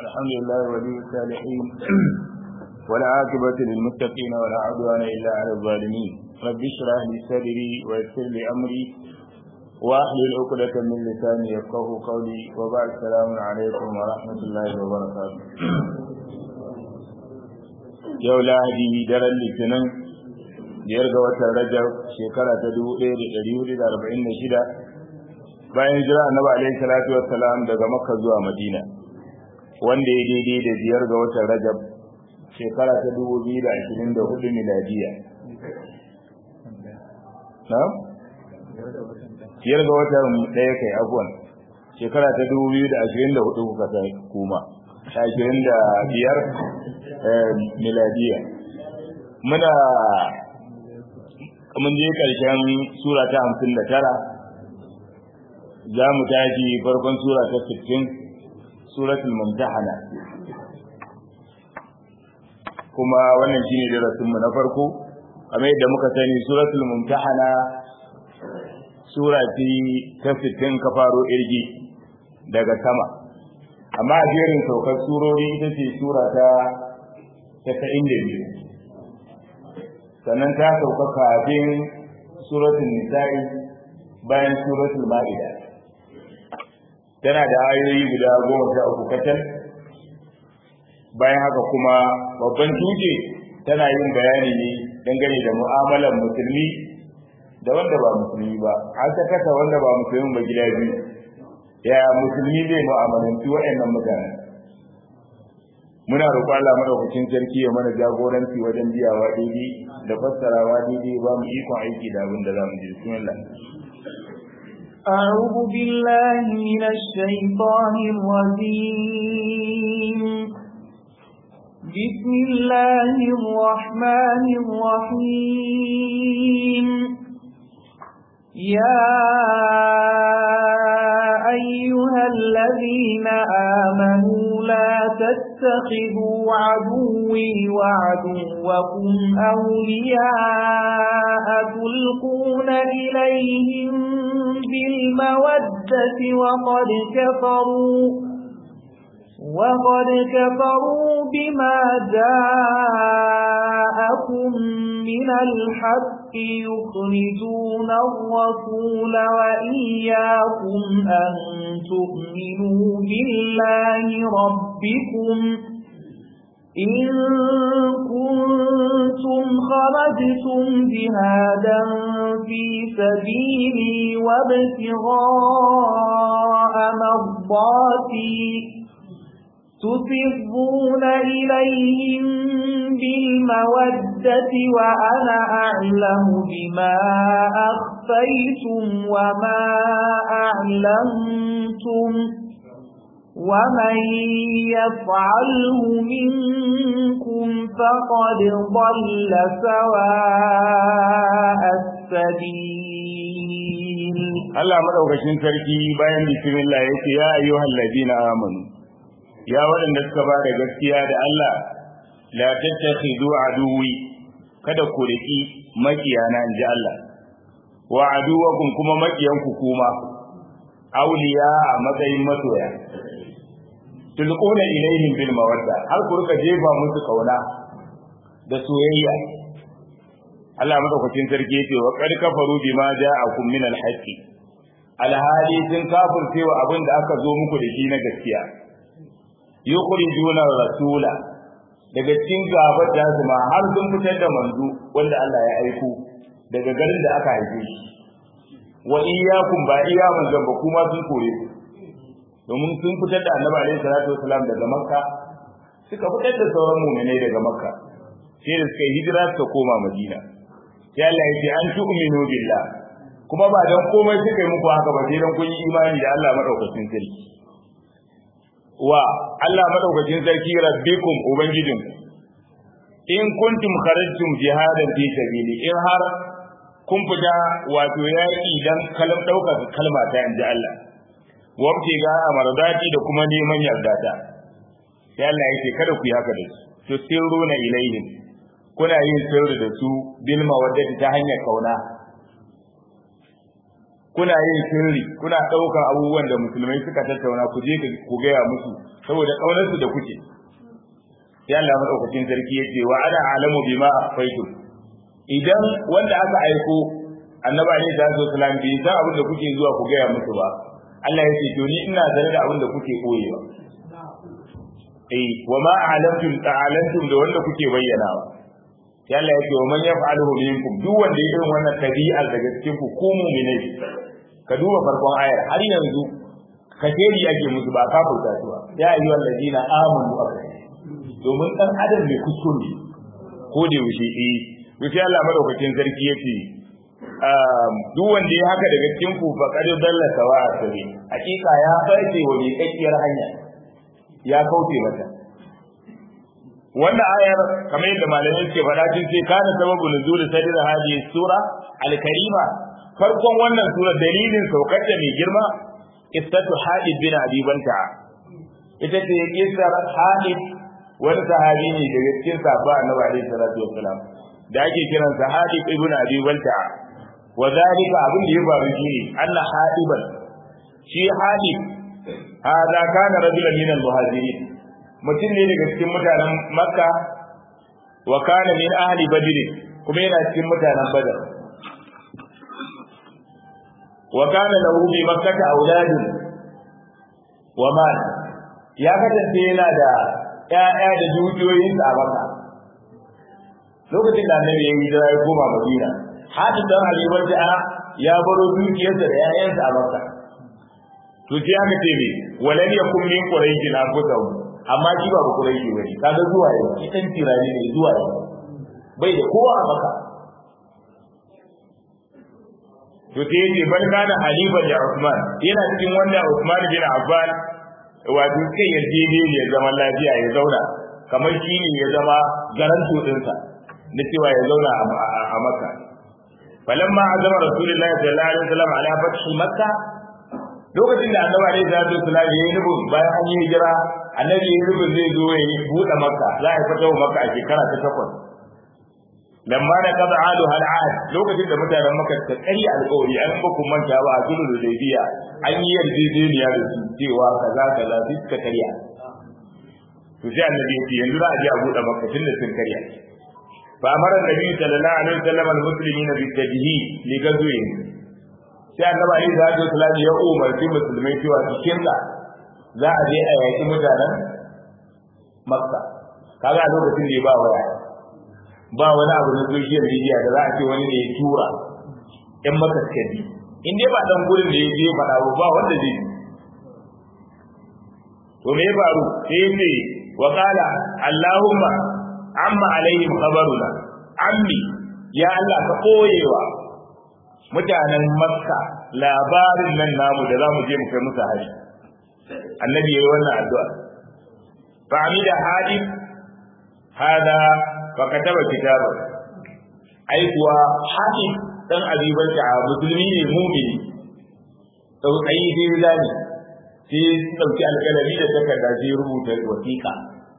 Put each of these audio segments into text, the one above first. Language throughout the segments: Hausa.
الحمد لله ولي الصالحين ولا عاقبة للمتقين ولا عدوان إلا على الظالمين رب اشرح لي صدري ويسر لي أمري واحلل عقدة من لساني يفقه قولي وبعد السلام عليكم ورحمة الله وبركاته yau lahadi daren litinin biyar ga watan rajab shekara ta dubu ɗaya da ɗari hudu da arba'in da shida bayan jira annabi alaihi salatu wassalam daga makka zuwa madina wanda ya daidai da biyar ga watan rajab shekara ta dubu biyu da ashirin da hudu miladiya na biyar ga watan ɗaya kai abuwan shekara ta dubu biyu da ashirin da hudu kuka sai kuma ashirin da biyar miladiya muna mun je ƙarshen sura ta hamsin da tara za mu tashi farkon sura ta sittin suratul mumtahana kuma wannan shine darasinmu na farko kamar yadda muka sani suratul mumtahana sura ce ta sittin ka faro irgi daga sama amma a jerin saukar surori ita ce sura ta tasa'in da biyu sannan ta sauka kafin suratul nisa'i bayan suratul ma'ida tana da ayoyi guda goma sha uku kacal bayan haka kuma babban tuke tana yin bayani ne dangane da mu'amalar musulmi da wanda ba musulmi ba an ta kasa wanda ba musulmi ba gida biyu ya musulmi zai mu'amalanci waɗannan mutane muna roƙon Allah madaukakin sarki ya mana jagoranci wajen biyawa daidai da fassarawa daidai ba mu ikon aiki da abin da za mu ji bismillah أعوذ بالله من الشيطان الرجيم بسم الله الرحمن الرحيم يا أيها الذين آمنوا لا تتخذوا عدوي وعدوكم أولياء تلقون إليهم بالمودة وقد كفروا وقد كفروا بما جاءكم من الحق يخرجون الرسول وإياكم أن تؤمنوا بالله ربكم إن كنتم خرجتم جهادا في سبيلي وابتغاء مرضاتي تسرون إليهم بالمودة وأنا أعلم بما أخفيتم وما أعلمتم ومن يفعله منكم فقد ضل سواء السبيل الله مدوكشين sarki bayan bismillah yace ya ayyuhal ladina amanu ya waɗanda suka ba da gaskiya da Allah la tattakhidu aduwi kada ku riki makiyana inji Allah wa aduwakum kuma makiyanku kuma auliya a matsayin masoya tulquna ilaihim bil mawadda har ku rika jefa musu kauna da soyayya Allah madaukakin sarki yace wa qad kafaru bima ja'akum min al haqqi alhali sun kafirce wa abin da aka zo muku da shi na gaskiya yukhrijuna rasula daga cikin gabar da su ma har sun fitar da manzo wanda Allah ya aiko daga garin da aka haife shi wa iyyakum ba iya manzon ba kuma sun kore ku domin sun fitar da annabi alaihi salatu wasalam daga makka suka fitar da sauran mu'minai daga makka sai da suka hijira suka koma madina sai Allah ya ce an tu'minu billah kuma ba dan komai suka yi muku haka ba sai dan kun yi imani da Allah madaukakin sarki wa Allah madaukakin sarki rabbikum ubangijinku in kuntum kharajtum jihadan fi sabili in har kun fita wato yaki dan kalam dauka kalma ta inji Allah wabti ga amardati da kuma neman yarda ta sai Allah yake kada ku yi haka da su to sirruna ilaihim kuna yin sirri da su bil mawaddati ta hanyar kauna kuna yin sirri kuna ɗaukar abubuwan da musulmai suka tattauna ku je ku gaya musu saboda ƙaunarsu da kuke sai Allah madaukakin sarki ya ce wa ana alamu bima akhfaytum idan wanda aka aiko annabi ne da sallallahu alaihi bai san abin da kuke zuwa ku gaya musu ba Allah ya ce to ni ina zare da abin da kuke koyewa eh wa ma alamtum ta'alantum da wanda kuke bayyanawa sai Allah ya ce wa man yaf'aluhu minkum duk wanda ya irin wannan tabi'ar daga cikin ku ko mu'minai ka duba farkon ayar har yanzu kashedi ake musu ba kafirta su ba ya ayyuhal ladina amanu domin dan adam mai kuskure ko da yaushe eh wuce Allah madaukakin sarki yace duk wanda ya haka daga cikin ku fa qad dalla sawa sabi hakika ya farce wa miƙaƙiyar hanya ya kauce mata wannan ayar kamar yadda malamai suke faɗa sun ce kana sababu nuzul sadr hadhihi sura al-karima farkon wannan sura dalilin saukar da mai girma istatu hadid bin abi banta ita ce kisar hadid wani sahabi ne daga cikin sahabba annabi alaihi salatu wassalam da ake kiran sa hadid ibn abi banta wa zalika abin da ya faru shine Allah hadiban shi hadid hada kana rajulan min al-muhajirin mutum ne daga cikin mutanen makka wa kana min ahli badr kuma yana cikin mutanen badar wa kana lahu bi makkah auladun wa mal ya kasance yana da ƴaƴa da dukiyoyin a makka lokacin da annabi ya hijira ya koma madina hadin dan ali wanda ya baro dukiyarsa da ƴaƴansa a makka to sai aka ce me walan yakum min quraish anfusahum amma shi ba quraishi bane kaga zuwa yau shi dan tirani ne zuwa yau bai da kowa a maka to sai yace bal kana halifa da Usman yana cikin wanda Usman bin Affan wato kai yarjejeniyar zaman lafiya ya zauna kamar shi ne ya zama garanto dinsa na cewa ya zauna a Makka falamma azama rasulullahi sallallahu alaihi wasallam ala fathi makka lokacin da annabi alaihi salatu wasallam ya yi nufin bayan an yi hijira annabi ya yi nufin zai zo ya yi buɗe makka za a yi fito makka a shekara ta takwas lamma da kaza adu hal ahad lokacin da mutanen makka ta kari alƙawari an ba ku manta ba a sulhu hudaybiya an yi yarjejeniya da su cewa kaza kaza su suka karya to sai annabi ya ce yanzu za a je a buɗe makka tun da sun karya فأمر النبي صلى الله عليه وسلم المسلمين بالتجهيز لغزوهم sai annabi alaihi salatu wasallam ya umarci musulmai cewa cikin da za a je a yaki mutanen makka kaga a lokacin da ba waya ba wani abu na social media da za a ce wani ne ya tura in maka suka bi in dai ba dan gurin da ya je faɗa ba ba wanda zai bi to me ya faru sai ya ce wa qala allahumma amma alaihim khabaruna ammi ya Allah ka koyewa mutanen makka labarin nan namu da zamu je mu kai musu hari annabi yayi wannan addu'a fa amida hadi hada fa kataba kitaba ai kuwa hadi dan abiban ta musulmi ne mu'mini sau tsayi sai zani sai dauki alƙalami da takarda sai rubuta wasiƙa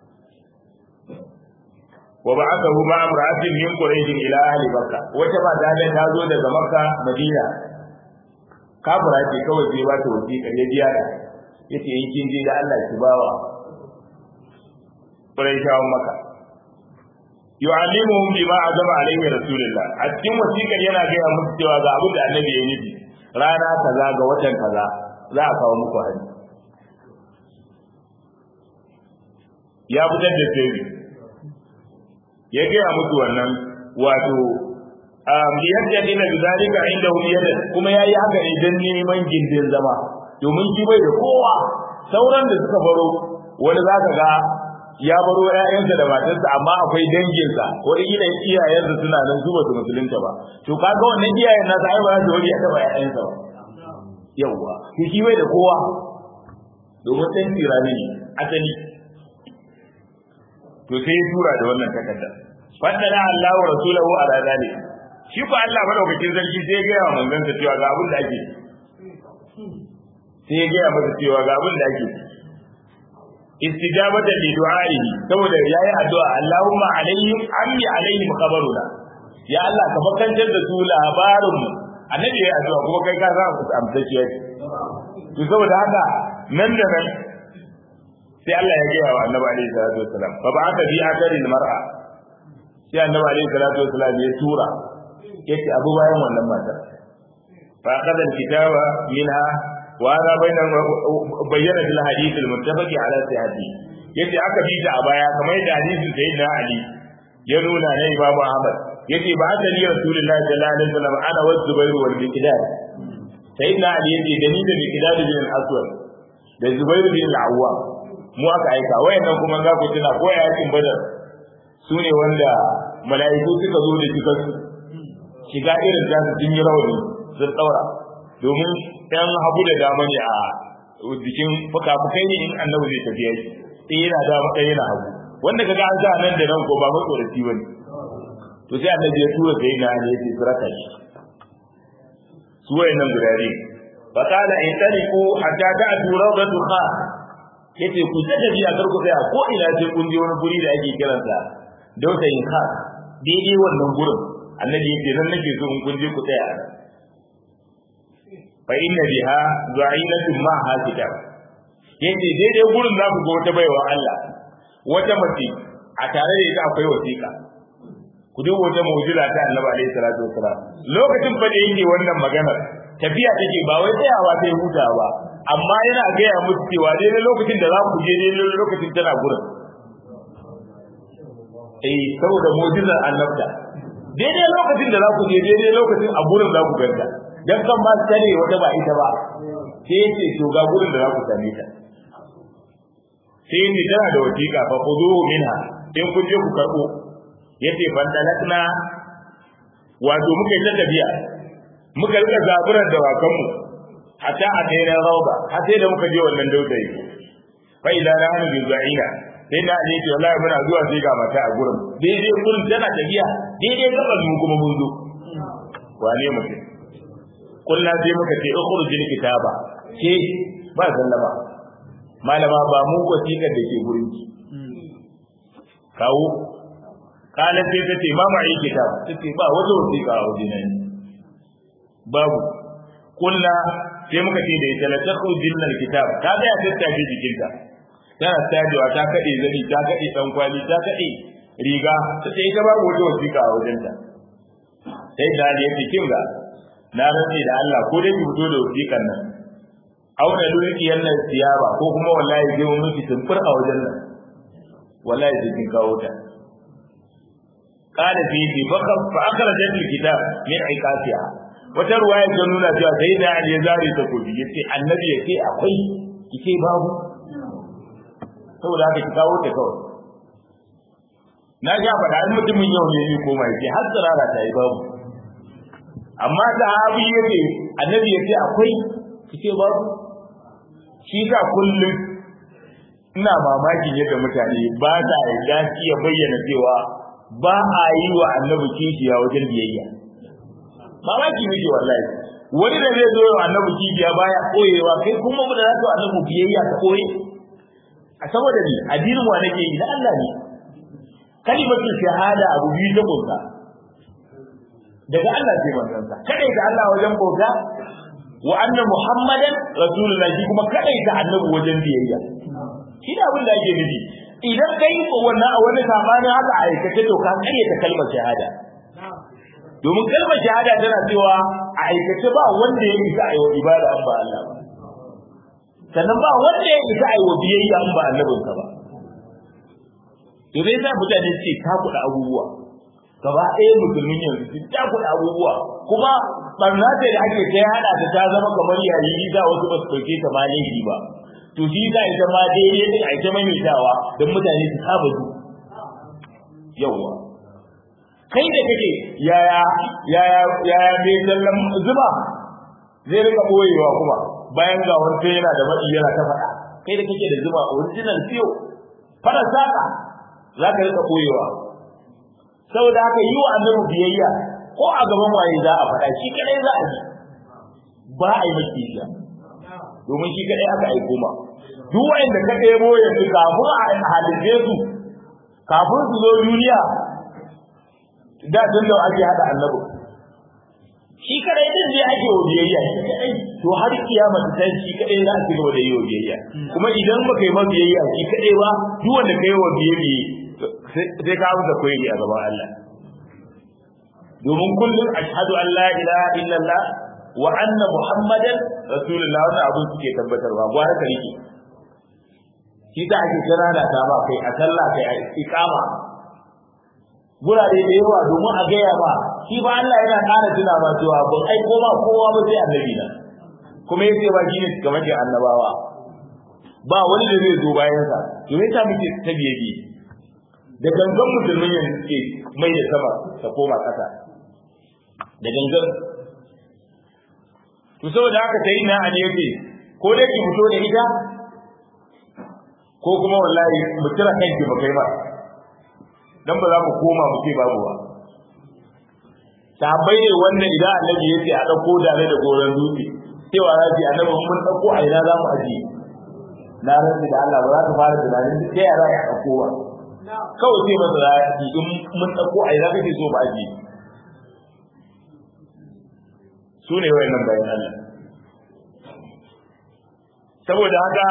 wa ba'athahu ma imra'atin min quraish ila ahli makka wata ba ta da ta zo daga makka madina kafira ce kawai sai ba ta wasiƙa ya biya ta yace in kin je da Allah ki bawa quraishawan makka yu'allimuhum bima azama alayhi rasulullah a cikin wasiƙar yana gaya musu cewa ga abin da annabi ya nufi rana kaza ga watan kaza za a kawo muku hari ya fitar da sirri ya gaya musu wannan wato yadda dina bi zalika indahum yadan kuma yayi haka ne dan neman gindin zama domin shi bai da kowa sauran da suka baro wani zaka ga ya baro ƴaƴansa da matarsa amma akwai danginsa wani ila iyayensa suna nan su ba su musulunta ba to kaga wannan iyayen nasa ai ba za su wani ya taba ƴaƴansa ba yawwa to shi bai da kowa domin ɗan tirani ne asali to sai ya tura da wannan takarda faddala Allah wa rasulahu ala zalik shi ko Allah madaukakin sarki sai ya gaya wa manzon sa cewa ga abin da ake sai ya gaya masa cewa ga abin da ake istijabatan li du'a'ihi saboda yayi addu'a Allahumma alaihim ammi alaihim khabaruna ya Allah ka bakantar da su labarin annabi ya addu'a kuma kai ka sa ku amsaciya to saboda haka nan da nan sai Allah ya gaya wa annabi alaihi salatu wassalam fa ba'atha bi athari mar'a sai annabi alaihi salatu wassalam ya tura yace abu bayan wannan matar fa qadal kitaba minha wa hada bayna bayyana fil hadith al muttafaqi ala sihhati yace aka bi ta a baya kamar yadda hadisin sayyidina ali ya nuna na Imam Ahmad yace ba haka ni Rasulullahi sallallahu alaihi wasallam ana wa Zubair wal Miqdad sayyidina Ali yace da ni da Miqdad bin al-Aswad da Zubair bin al-Awwam mu aka aika wayannan kuma za ku tuna ko yakin Badar su ne wanda mala'iku suka zo da cikar su shiga irin za su yi rawani sun daura domin ɗan hagu da dama ne a jikin fuka-fukai ne in annabi zai tafiya sai yana dama ɗaya yana hagu wanda kaga an sa nan da nan ko ba matsoraci bane to sai annabi ya tura sai na ne sai surata shi su wayannan gurare fa kana in tariku hatta ta'tu rawdatu kha yace ku ta tafi a karku sai ko ina sai kun je wani guri da ake kiransa dautayin kha daidai wannan gurin annabi yace nan nake so in kun je ku tsaya fa inna biha zu'inatun ma ha kitab yace daidai gurin za ku ga wata baiwa Allah wata mace a tare da ita akwai wasiƙa ku duba wata mu'jiza ta Annabi alaihi salatu wasalam lokacin fa da yake wannan maganar tafiya take ba wai tsayawa sai huta ba amma yana gaya musu cewa daidai lokacin da za ku je daidai lokacin tana gurin eh saboda mu'jizar annabta daidai lokacin da za ku je daidai lokacin a gurin za ku ganta dan kan ba su tare wata ba ita ba sai ce to ga gurin da za ku same ta sai ni tana da wasiƙa fa khuduhu minha in kun je ku karbo yace bandalakna wato muka yi ta tafiya muka rika zaburar da wakan mu hatta a kai na rauba har sai da muka je wannan dausayi fa idan na hanu bizaina sai na ne ce wallahi muna zuwa sai ga mata a gurin daidai gurin tana tafiya daidai gaban mu kuma mun zo wane mutum kullu sai muka ce ukhrujil kitaba ke ba sallama malama ba mu wasiƙar da ke gurin ki kawo kalan sai ta ce ma ma yi kitab ta ce ba wata wasiƙa a wajen nan babu kulla sai muka ce da ita la takhrujin al kitab ta ga ya tattace jikinta tana tajewa ta kade zani ta kade dan kwali ta kade riga ta ce ita babu wata wasiƙa a wajen ta sai da ya ce kinga na rantsi da Allah ko dai ki fito da wasiƙan nan auna dukiyar nan siyaba ko kuma wallahi zai mun miki tumfur a wajen nan wallahi sai kin kawo ta qala fi fi fa akhrajat alkitab min iqasiha wata ruwaya ta nuna cewa sai da Ali zari ta kobi yace annabi yace akwai kike babu saboda haka ki kawo ta kawai na ga faɗa in mutumin yau ne ni koma yace har tsirara ta yi babu amma da abi yace annabi yace akwai kike babu shi ka kullum ina mamakin yadda mutane ba sa yarda shi ya bayyana cewa ba a yi wa annabi kishiya wajen biyayya mamaki ne wallahi wani da zai zo wa annabi kishiya baya koyewa kai kuma mu da za ka annabi biyayya ka koye a saboda ni addinin wa nake yi na Allah ne kalimatu shahada abu biyu ta bauta daga Allah sai manzon sa kada ga Allah wajen bauta wa anna muhammadan rasulullahi kuma kadai ta annabi wajen biyayya shi da abin da ake nufi idan kai wannan a wani sabani haka a aikace to ka kare ta kalmar shahada domin kalmar shahada tana cewa a aikace ba wanda ya isa ayi ibada an ba Allah ba sannan ba wanda ya isa ayi biyayya an ba annabinsa ba to dai sai mutane suke takuda abubuwa gaba ɗaya musulmin yanzu sun takuda abubuwa kuma barna ce da ake ta hada ta ta zama kamar yayi da wasu ba su dauke ta ma laifi ba to shi za ita ma daidai din a ita maimaitawa don mutane su saba zu yawwa kai da kake yaya yaya yaya mai sallan zuba zai rika boyewa kuma bayan ga wani yana da maɗi yana ta faɗa kai da kake da zuba original fiyo fara saka za ka rika boyewa saboda haka yi wa annabi biyayya ko a gaban waye za a faɗa shi kadai za a yi ba a yi maki shi domin shi kadai aka aiko ma duk wanda ka ɗebo yanzu kafin a halitta su kafin su zo duniya da tun da ake haɗa annabi shi kadai din zai ake wa biyayya shi kadai to har kiyama ta tashi shi kadai za a ci gaba da yi wa biyayya kuma idan baka yi ma biyayya shi kadai ba duk wanda kai wa biyayya sai ka amsa koyi a gaban Allah domin kullum ashhadu an la ilaha illallah wa anna muhammadan rasulullah wannan abin suke tabbatarwa gwara ka rike shi ta ake kira da ta ba kai a sallah kai a iqama gurare da yawa domin a gaya ba shi ba Allah yana ƙara tuna ba cewa ban aiko ma kowa ba sai annabi na kuma yace ba shi ne game da annabawa ba wani da zai zo bayan sa to me ta muke ta biye biye da gangan musulmin yanzu suke mai da sama ta koma ƙasa da gangan to saboda haka sai na an yace ko dai ki fito da ita ko kuma wallahi mu tira kanki ba kai ba dan ba za mu koma mu ce babu ba sahabbai ne wannan idan annabi ya ce a dauko dare da goran dutse cewa za ki annabi mun dauko a ina za mu aje na rantsi da Allah ba za ka fara tunanin duk sai ya za ka dauko ba kawai sai masa za ki in mun dauko a ina kake so ba aje su ne wayannan bayan Allah saboda haka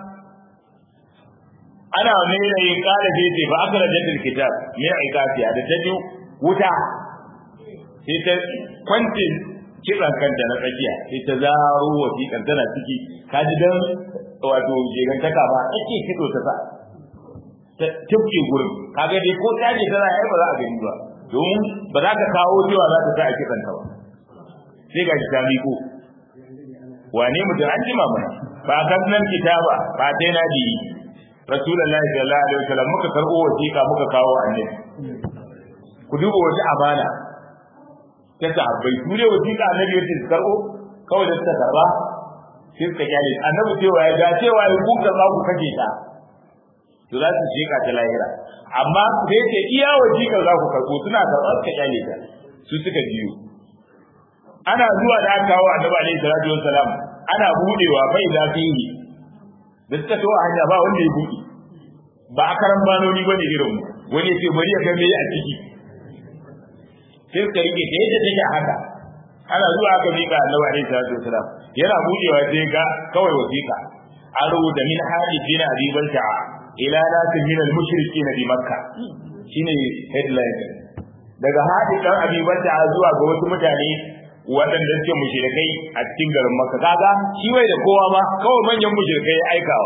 ana nuna yin kala da ce ba aka rajin kitab ne a ikafiya da ta ji wuta sai ta kwanci kitsan kanta na tsakiya sai ta zaro wasiƙan tana ciki ka ji dan wato jegantaka ba ake fito ta sa ta tufke gurin kaga dai ko ta je tana ai ba za a gani ba domin ba za ka kawo cewa za ta sa a kitsan ka ba sai ga ta miko wane mutum an jima mana ba kan nan kitaba ba dai na biyi rasulullahi sallallahu alaihi wasallam muka karbo wasiƙa muka kawo annabi ku duba wata amana ta sahabbai su ne wasiƙa annabi yake su karbo kawai da suka karba sai suka kyale annabi cewa ya ga cewa ya kuka za ku kake ta to za su sheka ta lahira amma da yake iya wasiƙa za ku karbo suna karɓa suka kyale ta su suka biyo ana zuwa da aka kawo annabi alaihi salatu wassalam ana budewa bai da fihi da suka tawo hanya ba wanda ya buɗe ba a karan banoni bane irin wani ya ce bari ya ga me a ciki sai suka rike ta yadda take haka ana zuwa aka mika annabi alaihi salatu wasalam yana buɗewa sai ga kawai wasiƙa an rubuta min hadithin abi balta ila nasin min al-mushrikin bi makka shine headline daga hadithan abi balta zuwa ga wasu mutane waɗanda suke mushrikai a cikin garin Makka kaga shi bai da kowa ba kawai manyan mushrikai ya aikawa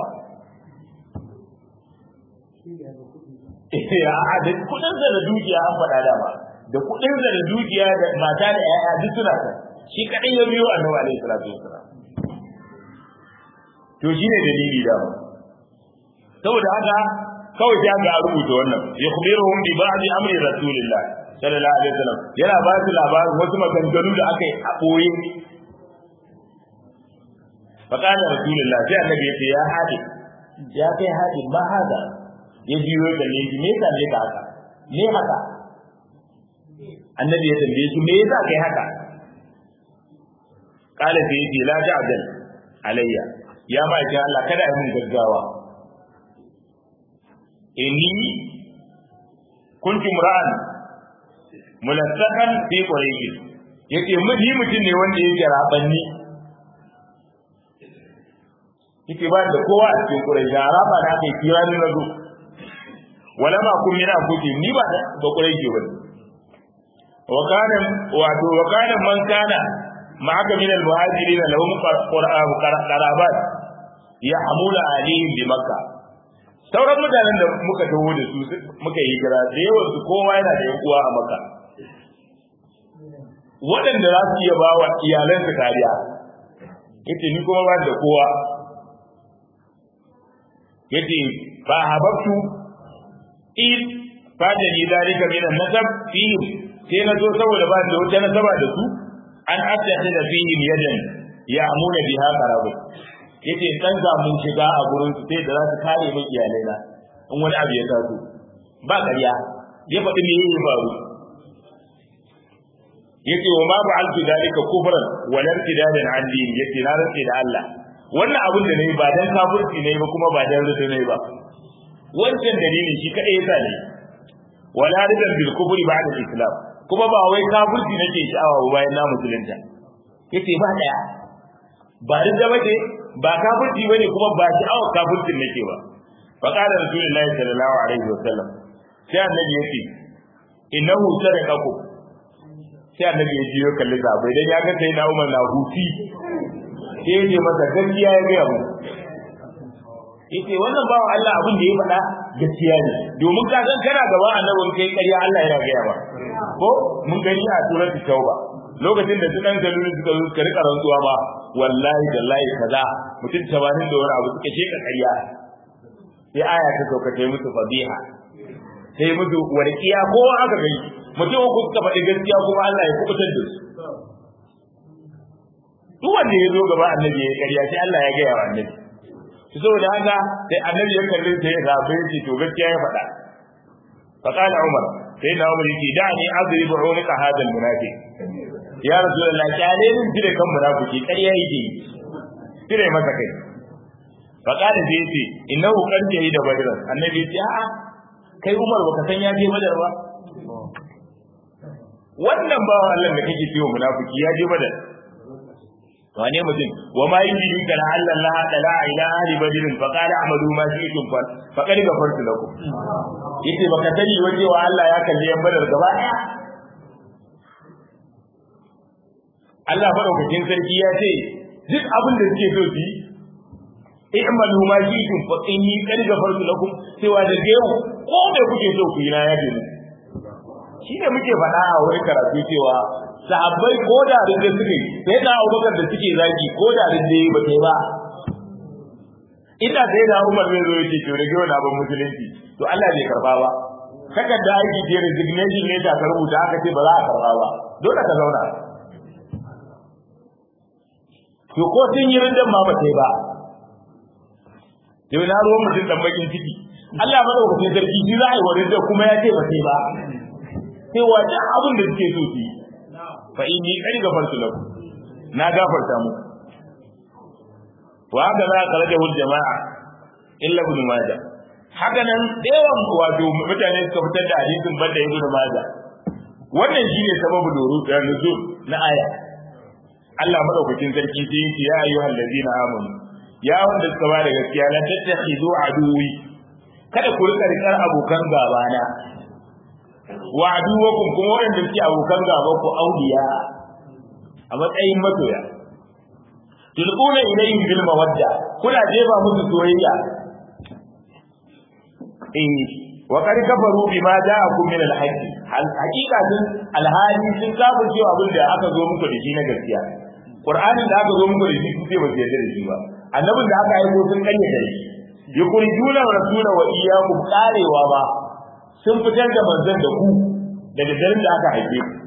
ya da kudin da da dukiya an faɗa da ba da kudin da da dukiya da mata da yaya duk suna kan shi kadai ya biyo annabi alaihi salatu wasalam to shine dalili da ba saboda haka kawai sai ga rubuta wannan yakhbiruhum bi ba'di amri rasulillah sallallahu alaihi wasallam yana ba su labarin wasu maganganu da aka yi a boye faqala rasulullah sai annabi ya ce ya hadi ya kai hadi ma hada ya jiyo da ne me yasa ne ka haka me haka annabi ya tambaye shi me yasa kai haka kala sai yace la ta'dal alayya ya ma ce Allah kada a mun gaggawa inni kuntu mura'an mulassakan fi quraish yace miji mutum ne wanda yake rabanni yake ba da kowa a cikin quraish raba da ake kira ni nazo wala ma kun mina kuke ni ba da ba quraish ba wa kana wato wa kana man kana ma'aka min al-muhajirin lahum qur'an qarabat yahmulu alayhim bi makkah sauran mutanen da muka taho da su muka yi hijira da yawan su kowa yana da yan uwa a maka waɗanda za su iya ba wa iyalansu kariya yace ni kuma ba da kowa yace fa hababtu in fada ni dalika min an-nasab fihim sai na zo saboda ba da wata nasaba da su an asata da fihim yadan ya amuna biha qarabu yace dan za mun shiga a gurin su sai da za su kare min iyalai na in wani abu ya taso ba ƙarya ya faɗi me yake faru yace wa ma ba'altu dalika kufran wa lam tidadan an din yace na rantsi da Allah wannan abin da nayi ba dan kafirci nayi ba kuma ba dan rudu nayi ba wancan dalili shi kadai yasa ne wala ridan bil kufri ba'da islam kuma ba wai kafirci nake sha'awa ba bayan na musulunta yace ba daya ba ridda bace ba kafirci bane kuma ba sha'awar kafircin nake ba fa qala rasulullahi sallallahu alaihi wasallam sai annabi yace innahu sadaqaku sai annabi ya jiyo kalli sahabbai dan ya ga sai na Umar na huti sai ya ce masa gaskiya ya ga mu yace wannan bawan Allah abin da ya faɗa gaskiya ne domin ka san kana gaban annabin kai ƙarya Allah yana gaya ba ko mun gani a suratul tauba lokacin da su dan galulu suka zo suka rika rantsuwa ba wallahi dallahi kaza mutum 80 da wani abu suka sheka ƙarya sai aya ta sauka ta musu fadiha sai musu warkiya ko aka gani mutum uku suka faɗi gaskiya kuma Allah ya kubutar da su duk wanda ya zo gaba annabi ya ƙarya sai Allah ya gaya wa annabi saboda haka sai annabi ya kalli sai ya zabe shi to gaskiya ya faɗa fa qala umar sai na umar yake da ni adribu unuka hada almunafiq ya rasulullah kyale min jire kan munafiki ƙarya yake jire masa kai fa qala sai yace innahu qad jahida badr annabi ya ce a'a kai umar baka san ya je badar ba wannan bawan Allah da kake ciwo munafiki ya je badar wane mutum wa ma yujidi kana alla Allah tala ila ahli badrin fa qala amalu ma shi'tum fa faqad ghafartu lakum yace baka sani waje wa Allah ya kalle yan badar gaba daya Allah madaukakin sarki ya ce duk abin da suke so su yi i'malu ma shi'tum fa inni qad ghafartu lakum cewa da yau ko me kuke so ku yi na yaje shi ne muke faɗa a wani karatu cewa sahabbai ko da rinda suke sai da abubakar da suke zaki ko da rinda ba sai ba ina sai da umar zai zo ya ce to rage wani abin musulunci to Allah bai karba ba kakan da aiki ce resignation ne ta rubuta aka ce ba za a karba ba dole ka zauna to ko sun yi rindan ma ba sai ba to na ruwan mutum dan bakin ciki Allah madaukakin sarki shi za a yi wa rindan kuma ya ce ba sai ba sai wajen abin da suke so su yi fa inni qad gafartu lakum na gafarta muku wa haka za ka rage hul jama'a illa ibn majah haka nan yawan wato mutane suka fitar da hadisin banda ibn majah wannan shine sababu doru da nuzul na aya Allah madaukakin sarki sai yake ya ayyuhal ladina amanu ya wanda suka ba da gaskiya la tattakhidu aduwi kada ku rika rikar abokan gabana wa aduwakum kuma waɗanda suke abokan gaba ku auliya a matsayin masoya tulquna ilayhim bil mawadda kuna jefa musu soyayya in wa qad kafaru bima ja'akum min al haqq al haqiqa sun al hali sun kafir cewa abin da aka zo muku da shi na gaskiya qur'anin da aka zo muku da shi sun ce ba su yarda da shi ba annabin da aka aiko sun kayyade shi yukhrijuna rasula wa iyyakum qarewa ba sun fitar da manzon da ku daga garin da aka haife ku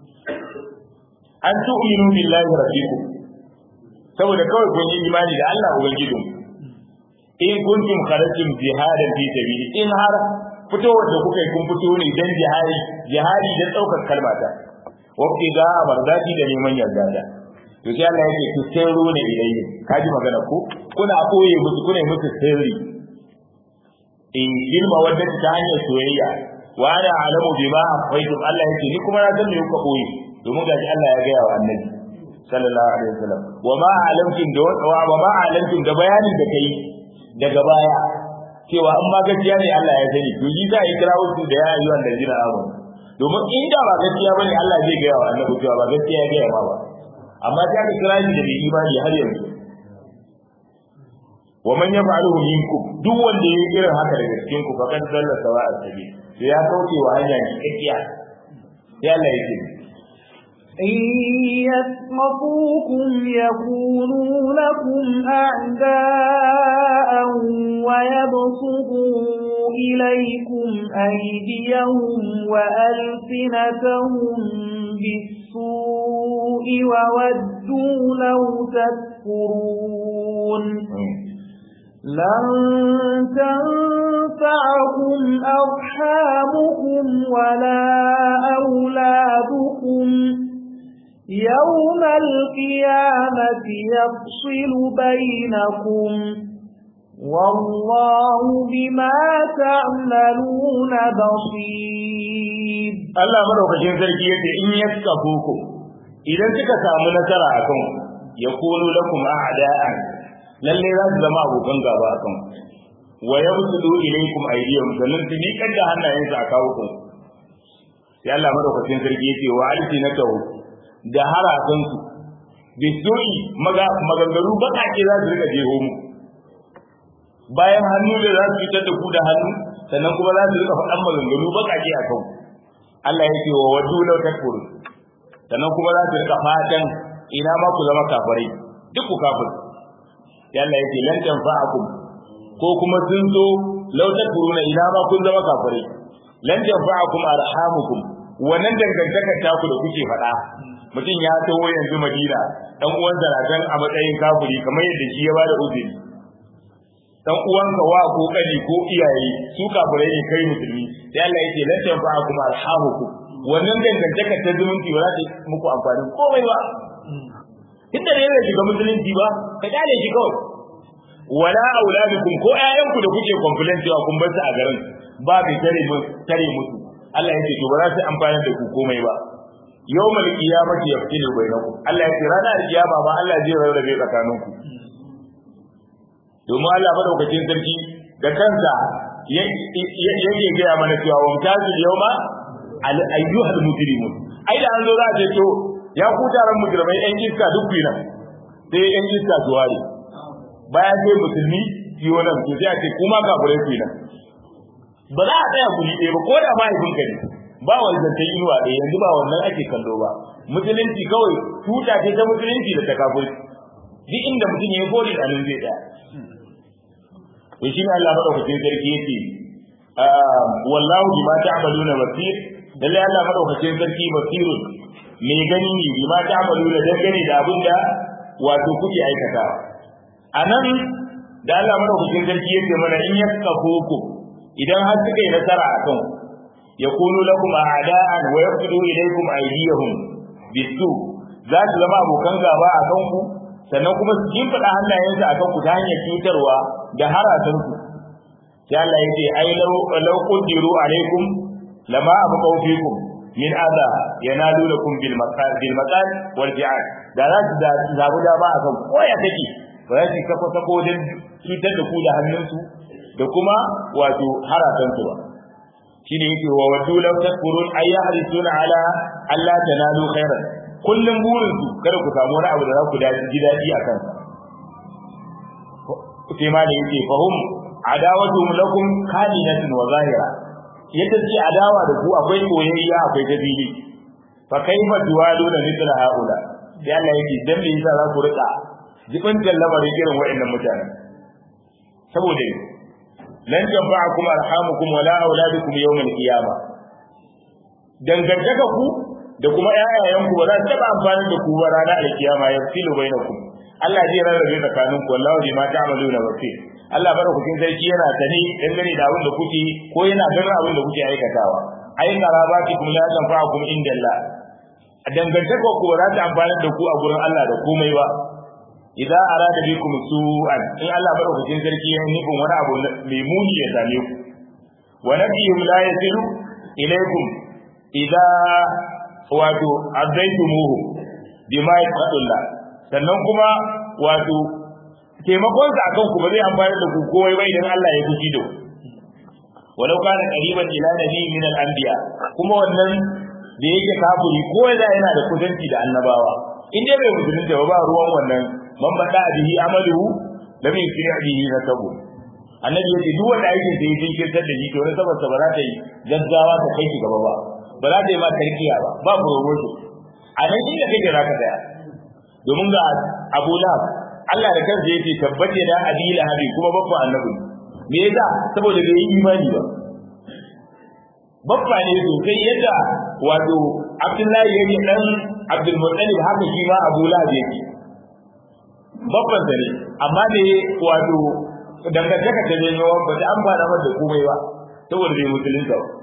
an tu'minu billahi rabbikum saboda kawai kun yi imani da Allah ubangijin in kuntum kharajtum jihadan fi sabili in har fitowar da kuka yi kun fito ne dan jihadi jihadi dan daukar kalmata waqti ga mardati da neman yarda da to sai Allah yake ku sirru ne ilayhi kaji magana ko kuna koye musu kuna musu sirri in girma wadda ta hanyar soyayya wa ana alamu bima afaitum Allah yake ni kuma na san me kuka koyi domin gaji Allah ya gaya wa annabi sallallahu alaihi wasallam wa ma alamtum da wa ma alamtum da bayanin da kai daga baya cewa in ma gaskiya ne Allah ya sani to yi za a yi kirawo su da ya yi wanda jira amu domin in da ba gaskiya bane Allah zai gaya wa annabi cewa ba gaskiya ya gaya ma ba amma ta ka kira shi da bai imani har yanzu wa man yaf'aluhu minkum duk wanda yayi irin haka daga cikin ku fakan dalla sawa'a sabi sai ya kauce wa hanya cikakkiya sai Allah yake إن يسمطوكم يكونوا لكم أعداء ويبسطوا إليكم أيديهم وألسنتهم بالسوء وودوا لو تكفرون لن تنفعكم أرحامكم ولا أولادكم يوم القيامة يفصل بينكم والله بما تعملون بصير Allah madaukakin sarki yace in yaskafuku idan suka samu nasara akan ya kunu lakum a'da'an lalle za su zama abokan gaba akan wa yabsudu ilaykum aydiyahum sannan su miƙar da hannayensu a kawo ku sai Allah madaukakin sarki yake wa alsinatahu da harasan su bisu'i maganganu baƙaƙe za su rika jeho mu bayan hannu da za su fitar da ku da hannu sannan kuma za su rika faɗan maganganu baƙaƙe a kan Allah yake wa wadu law takfuru sannan kuma za su rika fatan ina ma ku zama kafirai duk ku kafir sai Allah yake lan tanfa'akum ko kuma sun zo law takfuruna ina ma kun zama kafirai lan tanfa'akum arhamukum wannan dangantakar taku da kuke faɗa mutum ya taho yanzu Madina dan uwan zaratan a matsayin kafiri kamar yadda shi ya bada uzuri dan uwanka wa ko kani ko iyaye su kafirai ne kai musulmi sai Allah yake lan tanfa'akum arhamukum wannan dangantakar ta zumunci ba za ta muku amfani komai ba inda ne zai shiga musulunci ba ka dale shi kawai wala auladukum ko ƴaƴanku da kuke complain cewa kun bar su a garin ba bai tare mu tare musu Allah yake to ba za su amfana da ku komai ba yawmal qiyamati yaftilu bainakum Allah yake ranar kiyama ba Allah zai rarrabe tsakaninku domin Allah madaukakin sarki da kansa yake gaya mana cewa wa mutazil yawma al ayyuhal mujrimun ai da an zo za a ce to ya ku taron mujrimai yan iska duk bi nan sai yan iska su ware bayan sai musulmi ciwo nan to sai a ce kuma kafirai ku nan ba za a tsaya guri ɗaya ba ko da mahaifinka ne ba wani zancen inuwa ɗaya yanzu ba wannan ake kallo ba musulunci kawai tuta ce ta musulunci da ta kafirci duk inda mutum ya yi gori a nan zai tsaya to shi ne Allah madaukakin sarki yake wallahu bima ta'maluna basir lalle Allah madaukakin sarki basirun mai gani ne bima ta'maluna dangane da abin da wato kuke aikata anan da Allah madaukakin sarki yake mana in yaskafuku idan har suka yi nasara akan yakunu lakum a'da'an wa yaqdu ilaykum aydiyahum bisu za su zama abokan gaba a kanku sannan kuma su kimfada hannayensu a kanku ta hanyar cutarwa da harasan ku sai Allah yake ai law law qadiru alaikum lama abqaw fikum min adha yanalu lakum bil maqal bil maqal wal ji'al da za su da zabu da ba akan koya take ba za su kafa sako din cutar da ku da hannunsu da kuma wato harasan su ba shine yake wa wadu law takfurun ay yahrisuna ala alla tanalu khairan kullum burin su kada ku samu wani abu da za ku ji daɗi a kansa sai ma da yake fahum adawatu lakum kalinatun wa zahira yadda ce adawa da ku akwai koyayya akwai dabili fa kaifa tuwalu da mithla haula sai Allah yake dan me yasa za ku rika jibin lamarin irin wa'annan mutanen saboda lan tanfa'akum arhamukum wala auladukum yawm al-qiyamah dangantaka ku da kuma ƴaƴayenku ba za su taɓa amfani da ku ba ranar alkiyama ya filo bainakum Allah zai rarrabe tsakanin ku wallahi bima ta'maluna basir Allah barakatin sarki yana tani dangane da abin da kuke ko yana ganin abin da kuke aikatawa ai qarabatikum la tanfa'ukum inda Allah dangantaka ku ba za ta amfani da ku a gurin Allah da komai ba idan arada bikum su'an in Allah barakatin sarki ya nufin wani abu mai muni ya same ku wa nabiyyu la yasilu ilaykum idan wato azaitumuhu bima yaqulullah sannan kuma wato taimakon sa akan ku ba zai amfani da ku komai ba idan Allah ya guji da walau kana qariban ila nabi min al-anbiya kuma wannan da yake kafiri ko da yana da kusanci da annabawa in dai bai musulunta ba ba ruwan wannan man bada bihi amaluhu lam yusri bihi nasabu annabi yace duk wanda aikin da yake jinkirtar da shi to ne saboda ba za ta yi gaggawa ta kai shi gaba ba ba za ta yi ma tarkiya ba ba promotion a nan shi da kake zaka tsaya domin ga Abu Lahab Allah da kansa yake tabbace da Abi Lahab kuma babban annabi me yasa saboda bai yi imani ba babba ne sosai yadda wato Abdullahi yake dan Abdul Muttalib haka shi ma Abu Lahab yake babban sa ne amma ne wato dangantaka ta ne ba ta amfana da komai ba saboda bai musulunta ba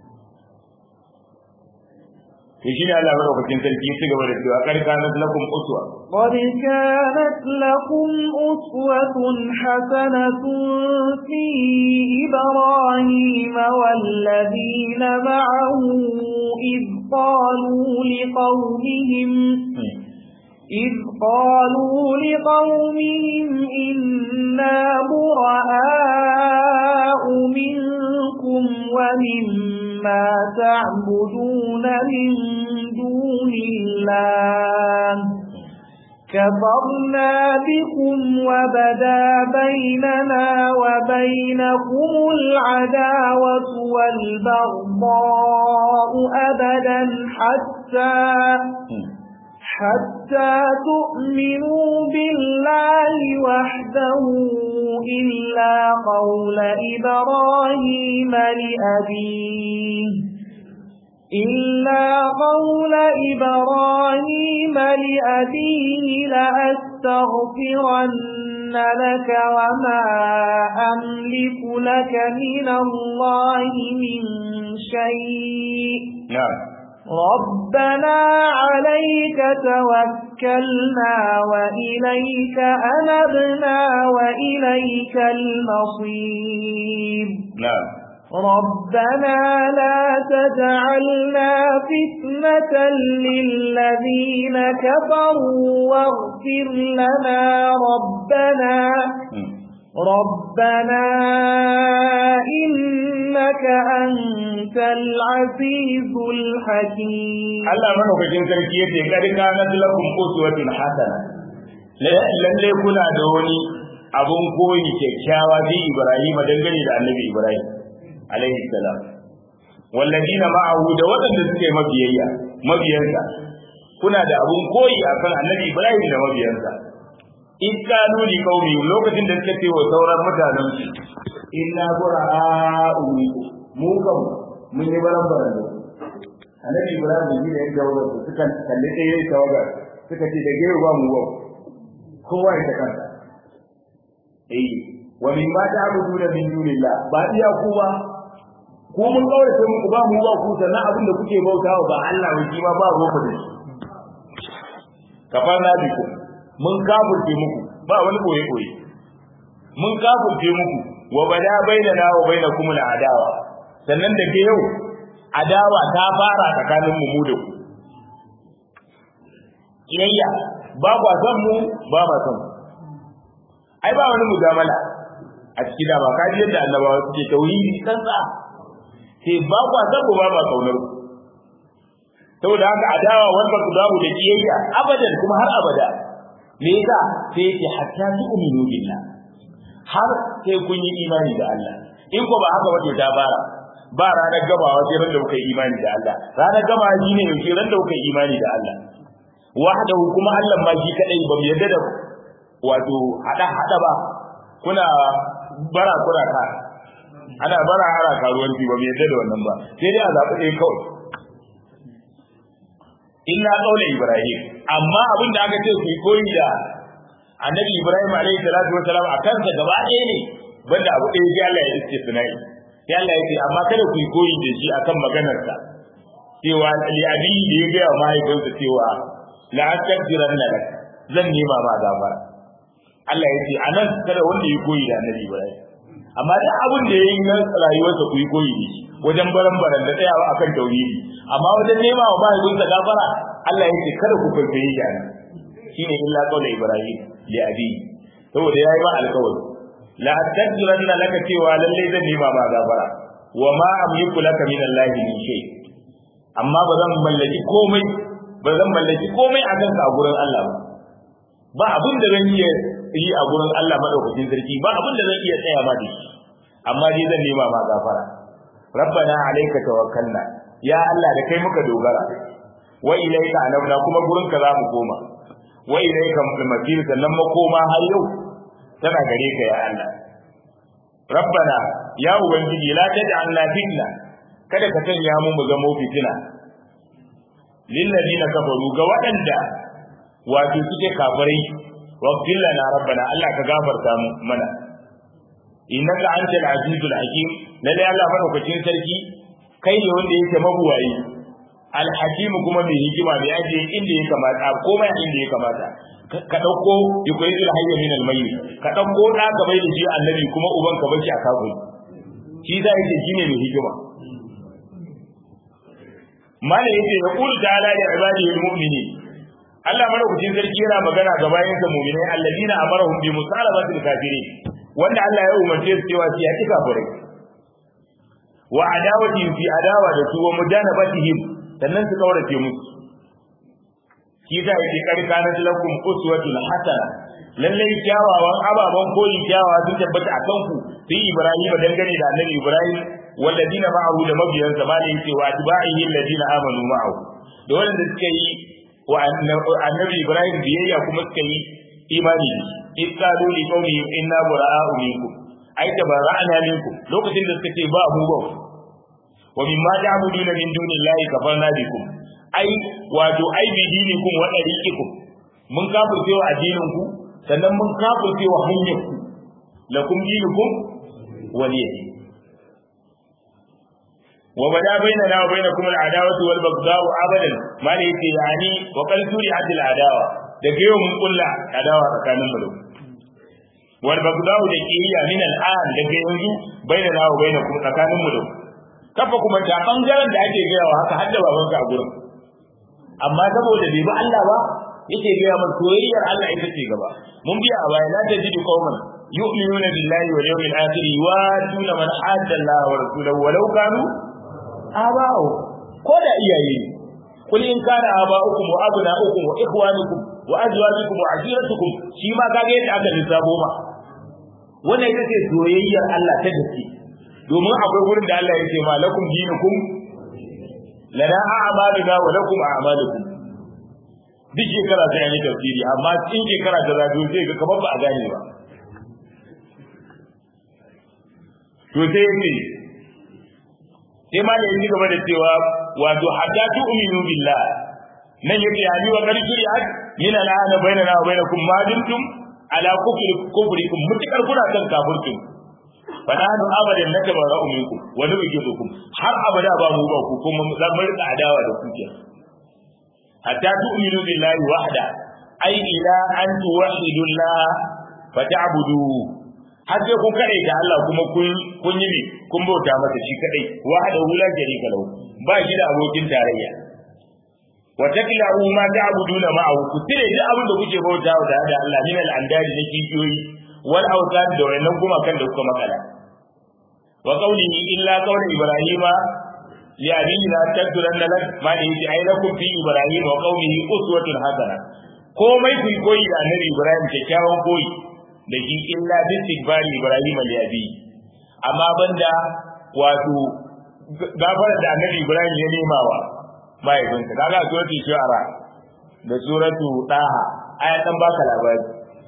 to shine Allah madaukakin sarki ya cigaba da cewa kar kanat lakum uswa قد كانت لكم أسوة حسنة في إبراهيم والذين معه إذ قالوا لقومهم إذ قالوا لقومهم إنا براء منكم ومما تعبدون من دون الله كفرنا بكم وبدا بيننا وبينكم العداوة والبغضاء أبدا حتى حتى تؤمنوا بالله وحده إلا قول إبراهيم لأبيه إلا قول إبراهيم لأبيه لأستغفرن لك وما أملك لك من الله من شيء نعم ربنا عليك توكلنا وإليك أنبنا وإليك المصير نعم ربنا لا تجعلنا فتنة للذين كفروا واغفر لنا ربنا ربنا إنك أنت العزيز الحكيم Allah madaukakin sarki yace kad kanat lakum uswatun hasana lalle kuna da wani abun koyi kyakkyawa bi Ibrahim dangane da Annabi Ibrahim alaihi salam walladina ma'ahu da waɗanda suke mabiyayya mabiyansa kuna da abun koyi akan Annabi Ibrahim da mabiyansa in kanu li qaumi lokacin da suka ce wa sauran mutanen su inna bura'u mu kam mun yi baran baran da annabi ibrahim da shi da yadda wajen su suka kalli ɗaya yayi tawagar suka ce da gero ba mu ba kowa ya ta kansa eh wa min ma ta'budu da min dunillah ba iya ku ba ko mun kaurace muku ba mu ba ku sannan abin da kuke bautawa ba Allah ba shi ma ba ruwa da shi kafarna biku mun kafirce muku ba wani boye boye mun kafirce muku wa bada bainana wa bainakum adawa sannan da ke yau adawa ta fara tsakanin mu mu da ku kiyayya ba kwa san mu ba ma san ai ba wani mujamala a cikin da ba kaji yadda annabawa suke tauhidi kansa sai ba kwa san mu ba ma kaunar ku saboda haka adawa wanda ku dawo da kiyayya abadan kuma har abada me yasa sai yake hatta tu'minu billah har sai kun yi imani da Allah in ko ba haka wato ta fara ba ranar gabawa sai ran da kuka yi imani da Allah ranar gabawa shine yake ran da kuka yi imani da Allah wahdahu kuma Allah ma shi kadai ba mu yadda da wato hada hada ba kuna bara kuna ka ana bara ara karuwanci ba mu yadda da wannan ba sai dai a zaɓi ɗaya kawai illa qaula ibrahim amma abin da aka ce ku koyi da annabi ibrahim alaihi salatu wasalam a kansa gaba ɗaya ne banda abu ɗaya sai Allah ya istisnai sai Allah ya ce amma kada ku koyi da shi akan maganarsa cewa li abi da ya ga mahaifinsa cewa la astaghfiranna lak zan nema ma gafara Allah ya ce anan kada wanda ya koyi da annabi ibrahim amma duk abin da yayi na rayuwarsa ku yi koyi da shi wajen baran-baran da tsayawa akan tauhidi amma wajen nema wa mahaifinsa gafara Allah ya ce kada ku kwaikwaye shi anan shine illa qawla ibrahim li abi saboda yayi ma alƙawari la astaghfiranna laka cewa lalle zan nema ma gafara wa ma amliku laka min Allah min shay amma ba zan mallaki komai ba zan mallaki komai a kanka a gurin Allah ba ba abin da zan iya yi a gurin Allah madaukakin sarki ba abin da zan iya tsaya ma da shi amma dai zan nema ma gafara rabbana alayka tawakkalna ya Allah da kai muka dogara wa ilayka anabna kuma gurin ka za mu koma wa ilayka masir sannan makoma har yau tana gare ka ya Allah rabbana ya ubangiji la taj'alna fitna kada ka sanya mu mu zama fitina lil ladina kafaru ga waɗanda wato suke kafirai waghfir lana rabbana Allah ka gafarta mu mana innaka antal azizul hakim lalle Allah madaukakin sarki kai ne wanda yake mabuwayi alhakim kuma mai hikima mai aje inda ya kamata komai inda ya kamata ka dauko yukhrijul hayya min al-mayyit ka dauko da ka bai da shi annabi kuma uban ka bashi a kafin shi da yake shine mai hikima mala yace ya qul ta'ala li ibadihi almu'minin Allah madaukakin sarki yana magana ga bayansa mu'minai alladina amarahum bi musalabatil kafirin wanda Allah ya umarce su cewa su yaki kafirai wa adawati fi adawa da su wa mujanabatihim sannan su kaurace musu shi ta yake karkanar lakum uswatun hasana lallai kyawawan ababen koyi kyawawa sun tabbata a kanku fi ibrahim dangane da annabi ibrahim walladina ma'ahu da mabiyansa ma da yake wa atba'ihi alladina amanu ma'ahu da wanda suka yi wa annabi ibrahim biyayya kuma suka yi imani in qalu li qaumihim inna bura'a'u minkum ai tabara'na minkum lokacin da suka ce ba mu ba wa mimma ta'buduna min dunillahi kafarna bikum ai wato ai bi dinikum wa dariqikum mun kafirce wa addinin ku sannan mun kafirce wa hanyar ku lakum dinukum waliy wa bada bainana wa bainakum al-adawatu wal baghdau abadan ma ne yake yani wa qal turi'at al-adawa daga yau mun kulla adawa tsakanin mu wal baghdau da kiyya min al-an daga yanzu bainana wa bainakum tsakanin mu kafa kuma ta bangaren da ake gayawa haka hadda babanka a gurin amma saboda bai bi Allah ba yake gaya mana soyayyar Allah ita ce gaba mun biya a baya la tajidu qauman yu'minuna billahi wal yawmil akhir wa tuna man hadda Allah wa rasulahu walau kanu aba'u ko da iyaye kul in kana aba'ukum wa abna'ukum wa ikhwanukum wa azwajukum wa ashiratukum shi ma kage yadda aka lissafo ma wannan ita ce soyayyar Allah ta gaske domin akwai gurin da Allah yake ma lakum dinukum lana a'maluna wa lakum a'malukum duk shekara sai an yi tafsiri amma in shekara ta zago sai ga kamar ba a gane ba to sai yake sai ma yayi gaba da cewa wato hatta tu'minu billah nan yake yani wa qarqiri ak min al'ana bainana wa bainakum ma dumtum ala kufri kufrikum mutakar kuna kan kafirkum fananu abadan natabara'u minkum wa nubghidukum har abada ba mu ba ku kuma zan rika adawa da kuke hatta tu'minu billahi wahda ai ila an tuwahhidu Allah fata'budu har sai kun kade da Allah kuma kun kun yi ne kun bauta masa shi kadai wahda la sharika lahu ba shi da abokin tarayya wa takla'u ma ta'buduna ma'ahu ku tire duk abin da kuke bauta da Allah min al-andari na kikiyoyi wal awtan da wannan kuma kan da kuka makala wa qawlihi illa qawli ibrahima li abihi la tadranna lak ma in ji ai lakum fi ibrahim wa qawlihi uswatun hasana komai ku koyi da annabi ibrahim kyakkyawan koyi da shi illa bi istighfari ibrahim li abihi amma banda wato gafara da annabi ibrahim ya nemawa mahaifinsa kaga suratu shu'ara da suratu daha aya dan baka labari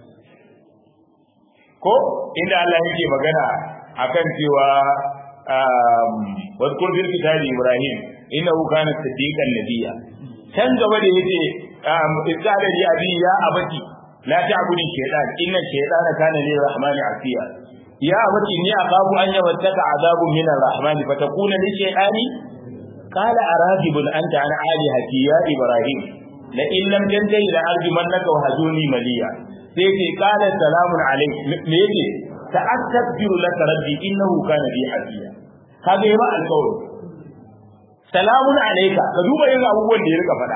ko inda Allah yake magana akan cewa wadkur fil kitabi ibrahim innahu kana siddiqan nabiyya can gaba da yace izala li abi ya abati la ta'budu shaytan inna shaytana kana lir rahmani asiya ya abati ni aqabu an yawattaka azabun min ar-rahman fatakuna li shaytani qala aragibun anta an alihati ya ibrahim la in lam tantahi la arjumannaka wa hajuni maliya sai ce qala salamun alayk me yake ta'astaghfiru laka rabbi innahu kana bi hafiya kaga yi ma alƙawari salamun alayka ka duba yin abubuwan da ya rika faɗa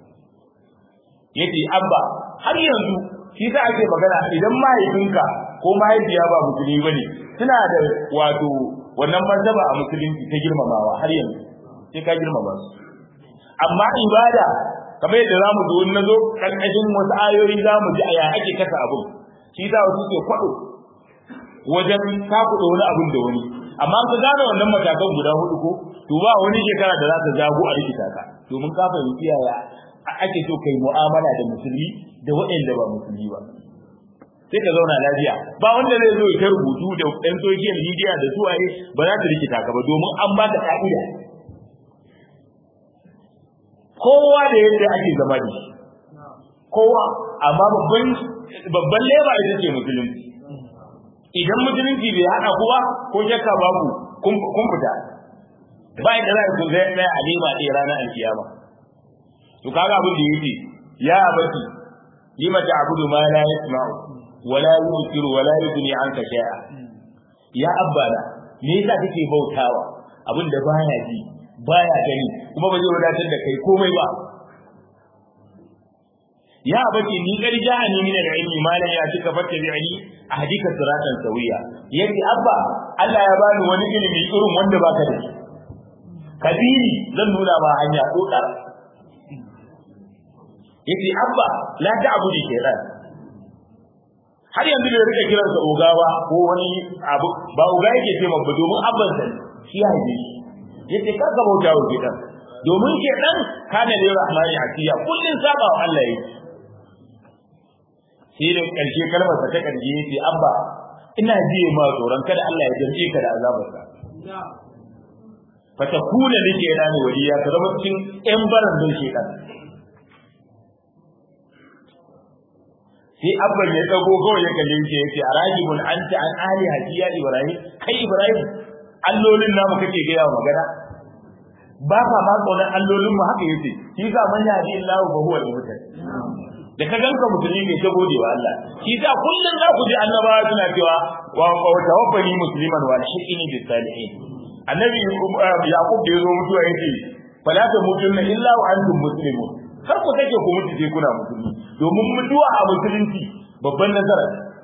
yace abba har yanzu shi sa ake magana idan mahaifinka ko mahaifiya ba musulmi bane suna da wato wannan martaba a musulunci ta girmamawa har yanzu sai ka girmama su amma ibada kamar yadda zamu zo na zo karkashin wasu ayoyi zamu ji aya ake kasa abun shi sa wasu ke kwado wajen takuɗa wani abun da wani amma ka gane wannan matakan guda hudu ko to ba wani shekara da za ta zago a rikita ka domin ka fahimci yaya ake so kai mu'amala da musulmi da waɗanda ba musulmi ba sai ka zauna lafiya ba wanda zai zo ya rubutu da ɗan social media da suwaye ba za ta rikita ka ba domin an ba ka ka'ida kowa da yadda ake zama da shi kowa amma babban babban leba ita ce musulunci idan musulunci bai haɗa kuwa ko shakka babu kun fita ba inda za ku zai tsaya a lema ɗaya ranar alkiyama to kaga abin da yake ya abati lima ta'budu ma la yasma'u wa la yusiru wa la yughni anka shay'a ya abbana me yasa kake bautawa abin da baya ji baya gani kuma ba zai wadatar da kai komai ba ya bace ni garja ni min al-ilmi malan ya cika fatta bi ali ahdika siratan sawiya yace abba Allah ya bani wani ilimi irin wanda baka da shi kabiri zan nuna ma hanya dokar yace abba la ta'budu shaytan har yanzu bai rika kiransa ogawa ko wani abu ba oga yake ce mabba domin abban sa shi ya yi shi yace kar ka bauta wa shaytan domin shaytan kana da rahmani asiya kullun saba wa Allah yake sai da karshe kalmar sa ta karshe yace abba ina jiye ma tsoron kada Allah ya jamce ka da azabarsa fatakuna lake rani waliya ka zama cikin yan baran don shaytan sai abban ya dago kawai ya kalle shi yace arajibun anta an ali hadiya ibrahim kai ibrahim allolin namu kake ga yawa magana ba ka ma kaunar allolin mu haka yace shi ga man yadi Allah ba huwa al-muhtadi da ka ganka musulmi ne ta gode wa Allah shi sa kullun za ku ji annabawa suna cewa wa tawaffani musliman wa shiqini bis salihin annabi yaqub da yazo mutuwa yace fala ta mutunna illa wa antum muslimun kar ku take ku mutu sai kuna musulmi domin mutuwa a musulunci babban nasara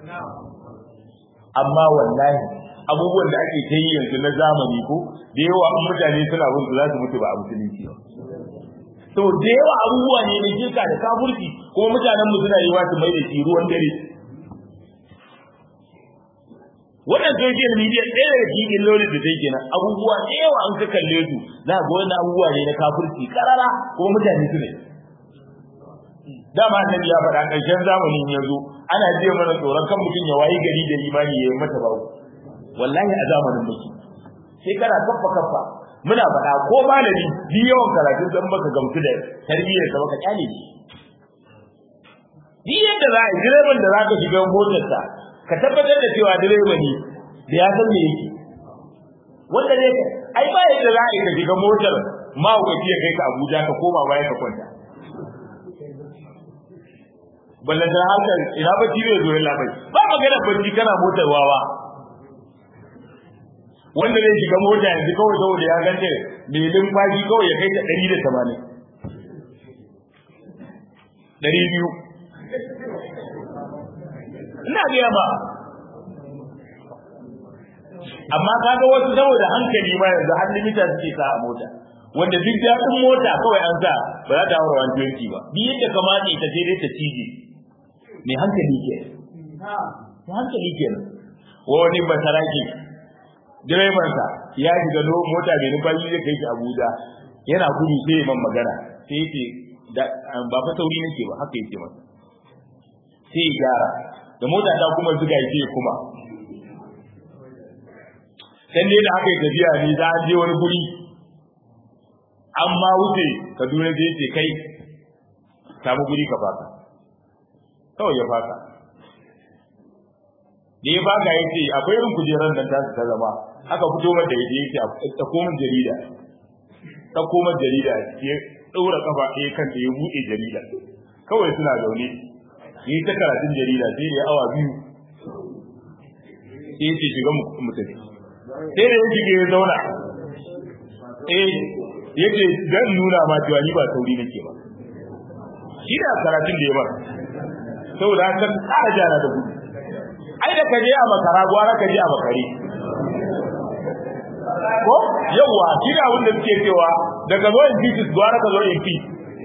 amma wallahi abubuwan da ake ta yi yanzu na zamani ko da yawa in mutane suna bin su za su mutu ba a musulunci ba to da yawa abubuwa ne na shirka da kafurci kuma mutanen mu suna yi wa su mai da shi ruwan dare wannan social media ɗaya daga cikin illolin da take kenan abubuwa da yawa an ka kalle su za ga wani abubuwa ne na kafurci karara kuma mutane su ne dama annabi ya faɗa ƙarshen zamanin ya zo ana je mana tsoron kan mutum ya wayi gari da imani ya yi mata babu wallahi a zamanin muke sai kana kaffa kaffa muna faɗa ko malami bi yawan karatun san baka gamsu da tarbiyyar sa baka kyale shi bi yadda za a yi direban da za ka shiga motarsa ka tabbatar da cewa direba ne da ya san me yake wanda ne ai ba yadda za a yi ka shiga motar mahaukaci ya kai ka Abuja ka koma baya ka kwanta ballan da harkar ina ba ci zai zo ya labai ba magana bacci kana motar wawa wanda zai shiga mota yanzu kawai saboda ya gante mai limfashi kawai ya kai ta ɗari da tamanin ɗari biyu ina gaya ba amma kaga wasu saboda hankali ma yanzu har limita suke sa a mota wanda duk daɗin mota kawai an sa ba za ta haura wani twenty ba bi yadda kamata ita sai dai ta cije mai hankali ke mai hankali ke wani basaraki direbansa ya shiga mota mai numfashi zai kai shi abuja yana gudu sai man magana sai yake ba fa sauri nake ba haka yake masa sai ya gyara da mota ta kuma zuga yake kuma dan dai da aka yi tafiya ne za a je wani guri amma wuce kaduna zai ce kai samu guri ka faka kawai ya faka da ya baka ya ce akwai irin kujerar nan ta ta zama aka fito mata da yake yake ta koma jarida ta koma jarida ya daura kafa ɗaya kan da ya buɗe jarida kawai suna zaune yi ta karatun jarida sai da awa biyu sai ce shiga mutum sai da ya shige ya zauna eh yake zan nuna ma cewa ni ba sauri nake ba shi da karatun da ya bar saboda haka tsara jana da gudu ai da kaje a makara gwara kaje a makare ko yawa shi da wanda suke cewa daga zo in fitis gwara ka zo in fi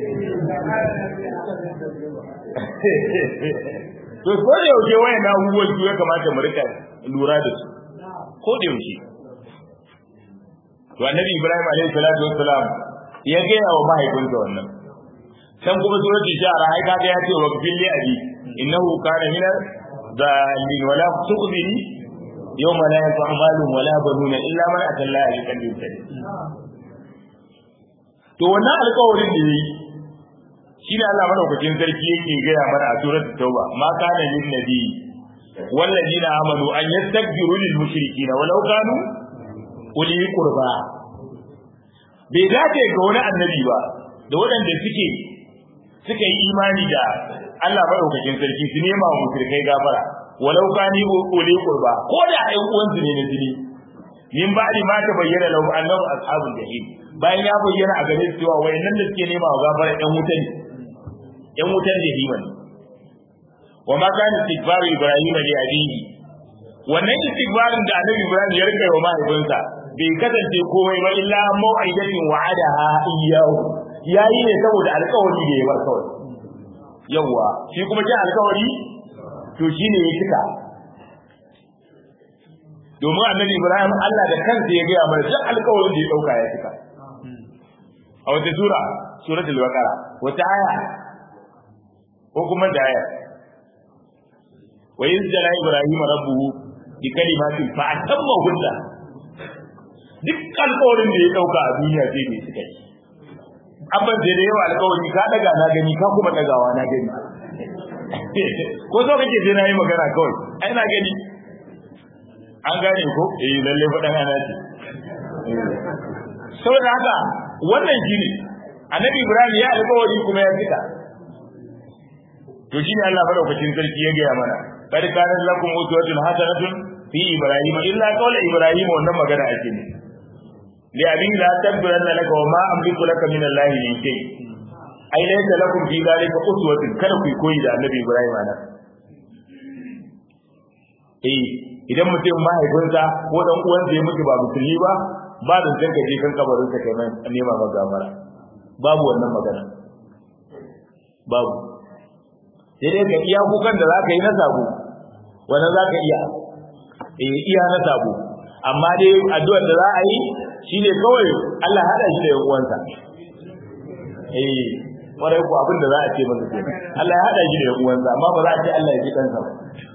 to ko da yaushe wayan na abubuwan su ya kamata mu rika lura da su ko da yaushe to annabi ibrahim alaihi salatu wassalam ya gaya wa mahaifinsa wannan can kuma suratul shara ai kaga ya ce wa billi abi innahu kana min dalil wala tuqbili yawma la yanfa'u malun wala banuna illa man atalla bi qalbin salim to wannan alƙawarin da yayi shine Allah madaukakin sarki yake gaya mana a suratul tauba ma kana lin nabi والذين آمنوا أن يستكبروا للمشركين ولو كانوا uli qurba bai dace ga wani annabi ba da waɗanda suke suka yi imani da Allah madaukakin sarki su nema wa mushrikai gafara walau kani uli qurba ko da ai uwan su ne na jini min ba'di ma ta bayyana lahu annahu ashabul jahim bayan ya bayyana a gare su cewa wayannan da suke nema wa gafara ɗan wuta ne ɗan wutan jahima ne wa ma kana istighfaru ibrahim li abihi wannan istighfarin da annabi ibrahim ya rika wa mahaifinsa bai kasance komai ba illa mau'idatin wa'adaha iyyahu yayi ne saboda alƙawari da ya bar kawai yawa shi kuma kin alƙawari to shine ya cika domin annabi ibrahim Allah da kansa ya gaya mana duk alƙawarin da ya dauka ya cika a wata sura suratul baqara wata aya ko kuma da aya wa yuzjala ibrahim rabbuhu bi kalimatin fa atamma hunna duk alƙawarin da ya dauka a duniya sai bai cika shi abban da da yawa alƙawari ka daga na gani ka kuma dagawa na gani ko so kake sai na yi magana kawai ai na gani an gane ko eh lalle faɗan ana ce saboda haka wannan shine annabi ibrahim ya alƙawari kuma ya fita to shine Allah madaukakin sarki ya gaya mana kad kana lakum uswatun hasanatun fi ibrahim illa qawla ibrahim wannan magana ake ne li abin la tabbaranna laka wa ma amliku laka min allahi min shay ai laysa lakum fi dhalika uswatun kada ku koyi da annabi ibrahim ana eh idan mutum mahaifinsa ko dan uwansa ya mutu ba musulmi ba ba da zan ka je kan kabarin sa kai mai nema ma gafara babu wannan magana babu sai dai ka iya kukan da zaka yi na sabo wannan zaka iya eh iya na sabo amma dai addu'ar da za a yi shine kawai Allah hada shi da yan uwansa eh kwarai ko abin da za a ce masa kenan Allah ya hada shi da yan uwansa amma ba za a ce Allah ya ji kansa ba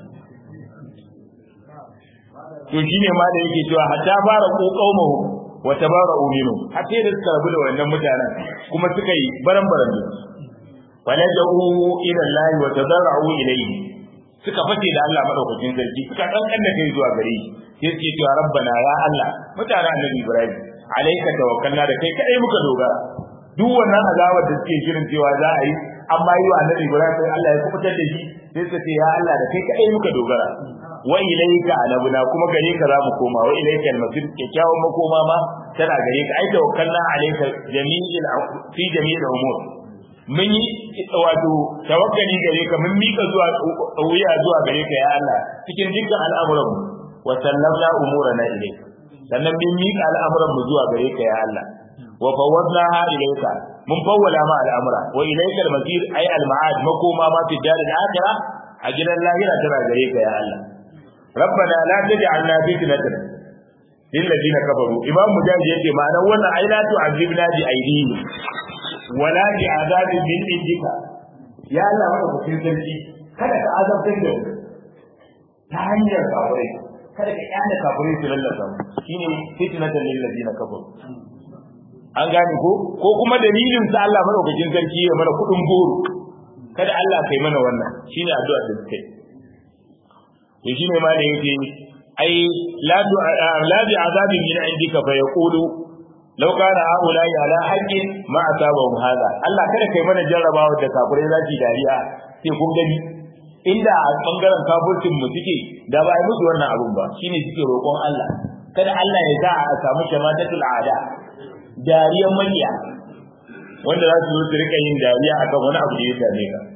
to shine ma da yake cewa hatta fara ko qaumahu wa tabara'u minhu hatta da suka rabu da wannan mutanen kuma suka yi baran-baran da walaja'u ila Allah wa tadarra'u ilayhi suka fate da Allah madaukakin sarki suka kankan da kai zuwa gare shi sai suke cewa rabbana ya Allah mutanen annabi Ibrahim alayka tawakkalna da kai kadai muka dogara duk wannan azawar da suke shirin cewa za a yi amma yi wa annabi Ibrahim sai Allah ya kubutar da shi sai suka ce ya Allah da kai kadai muka dogara wa ilayka anabuna kuma gare ka za mu koma wa ilayka al-masir kyakkyawan makoma ma tana gare ka ai tawakkalna alayka jami'il fi jami'il umur mun yi wato tawakkali gare ka mun mika zuwa wuya zuwa gare ka ya Allah cikin dukkan al'amuran mu wa sallamna umurana ilayka sannan mun mika al'amuran mu zuwa gare ka ya Allah wa fawwadnaha ilayka mun fawwala ma al'amura wa ilayka al-masir ay al-ma'ad makoma ma fi dar al-akhirah a gidan lahira tana gare ka ya Allah ربنا لا تجعلنا فتنة للذين كفروا إمام مجاهد يقول معنى وانا أي لا تعذبنا بأيديهم ولا بعذاب من عندك يا الله وانا كفين سلسي kada ka azabtar da ta hanyar kafirai kada ka yana kafirai su lallasa shine fitnatan lil ladina kafaru an gane ko ko kuma dalilin sa Allah madaukakin sarki ya mana kudin goro kada Allah kai mana wannan shine addu'a da suke to shine ma da yake ai la du la bi azabin min indika fa yaqulu law kana haula ala haqqin ma asabahum hada Allah kada kai mana jarrabawa da kafirai zaki dariya sai kun gani inda a bangaren kafircin mu suke da ba ai musu wannan abun ba shine suke roƙon Allah kada Allah ya sa a samu shamatatul ada dariyan maniya wanda za su zo su rika yin dariya akan wani abu da ya same ka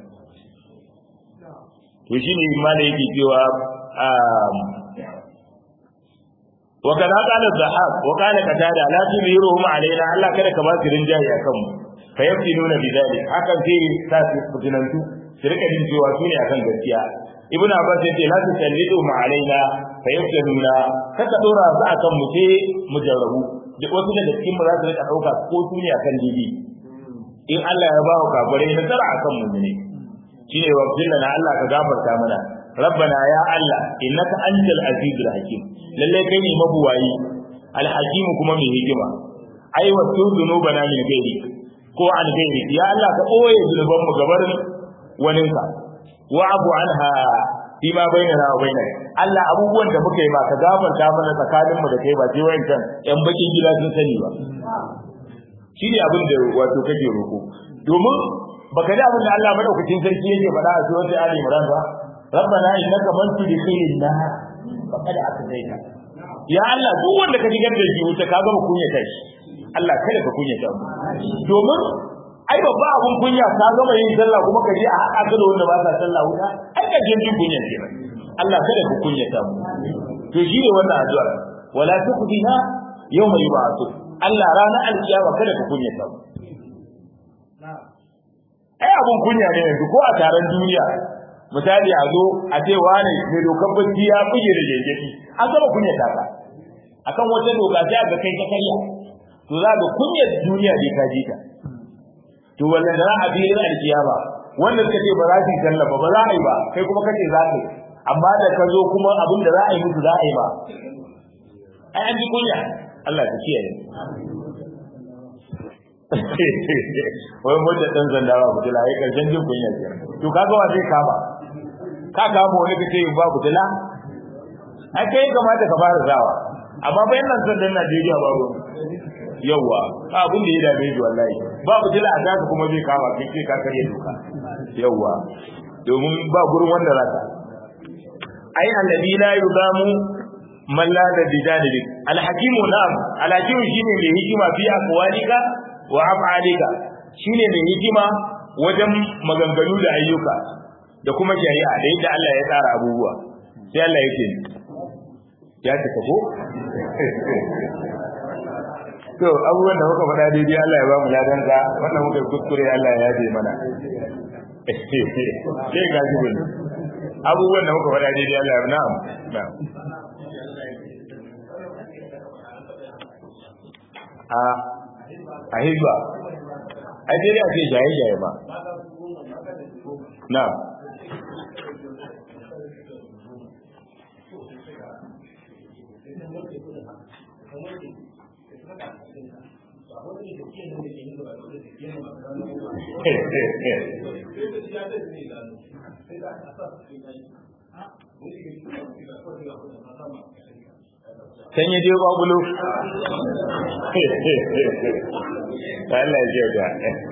to shine ma da yake cewa وكذا قال الضحاك وقال قتادة لا تظهرهم علينا الله كذا كما سرين جاي akan mu fayaftinuna bidalik hakan sai sa su fitinantu su rika jin cewa su ne akan gaskiya ibnu abbas yace la tusallidu ma alaina fayaftinuna kaka dora su akan mu sai mu jarrabu da wasu daga cikin mu za su rika dauka ko su ne akan didi in Allah ya ba wa kafirai nasara akan mu ne shine wa na Allah ka gafarta mana ربنا يا الله إنك أنت العزيز الحكيم لله كيني مبواي الحكيم كما من هجمة أي وسو ذنوبنا من غيرك ko an gairi ya Allah ka ɓoye zunuban mu gabarin waninka wa abu anha fi ma bainana wa bainak Allah abubuwan da muka yi ba ka gafarta mana tsakanin mu da kai ba sai wayancan yan bakin gida sun sani ba shine abin da wato kake roko domin baka da abin da Allah madaukakin sarki yake faɗa a surat Ali Imran ba ربنا انك من تدخل النار فقد اخزيته ya Allah duk wanda ka shigar da shi wuta ka gama kunyata shi Allah kada ka kunyata mu domin ai babba abun kunya ka gama yin sallah kuma ka je a haɗa ka da wanda ba sa sallah wuta ai ka jin jin kunya ce Allah kada ka kunyata mu to shi ne wannan addu'a wala tuqdina yawma yub'athu Allah ranar alkiyama kada ka kunyata mu ai abun kunya ne yanzu ko a taron duniya misali a zo a ce wane mai dokar bacci ya buge da jejjeki an gama kunyata ka akan wata doka sai ga kai ka karya to za ga kunyar duniya bai ka ji ta to wannan da a filin alkiyama wanda suka ce ba za su yi sallah ba ba za a yi ba kai kuma kace za ka yi amma da ka zo kuma abin da za a yi musu za a yi ba ai an ji kunya Allah ta kiyaye wai mutta dan zanda ba butula ai karshen jin kunya ce to kaga wa zai kama ka kama wani kace ba butula ai kai kamata ka fara zawa amma bayan nan sandan Najeriya babu yawa abin da ya dame shi wallahi babu dila a daga kuma zai kama kai sai ka karye doka yawa domin ba gurin wanda zaka ai annabi la yuzamu man la da bijanilik alhakimu na'am alhakimu shine mai hikima fi aqwalika wa af'alika shine mai hikima wajen maganganu da ayyuka da kuma shari'a da yadda Allah ya tsara abubuwa sai Allah yake ya cika ko to abubuwan da muka faɗa daidai Allah ya ba mu ladan ka wannan muka kuskure Allah ya yaje mana sai ga shi bin abubuwan da muka faɗa daidai Allah ya na'am na'am a a hizba a daidai a ce jaye jaye ba na'am Can yi je kwakulo? Allah ya ga.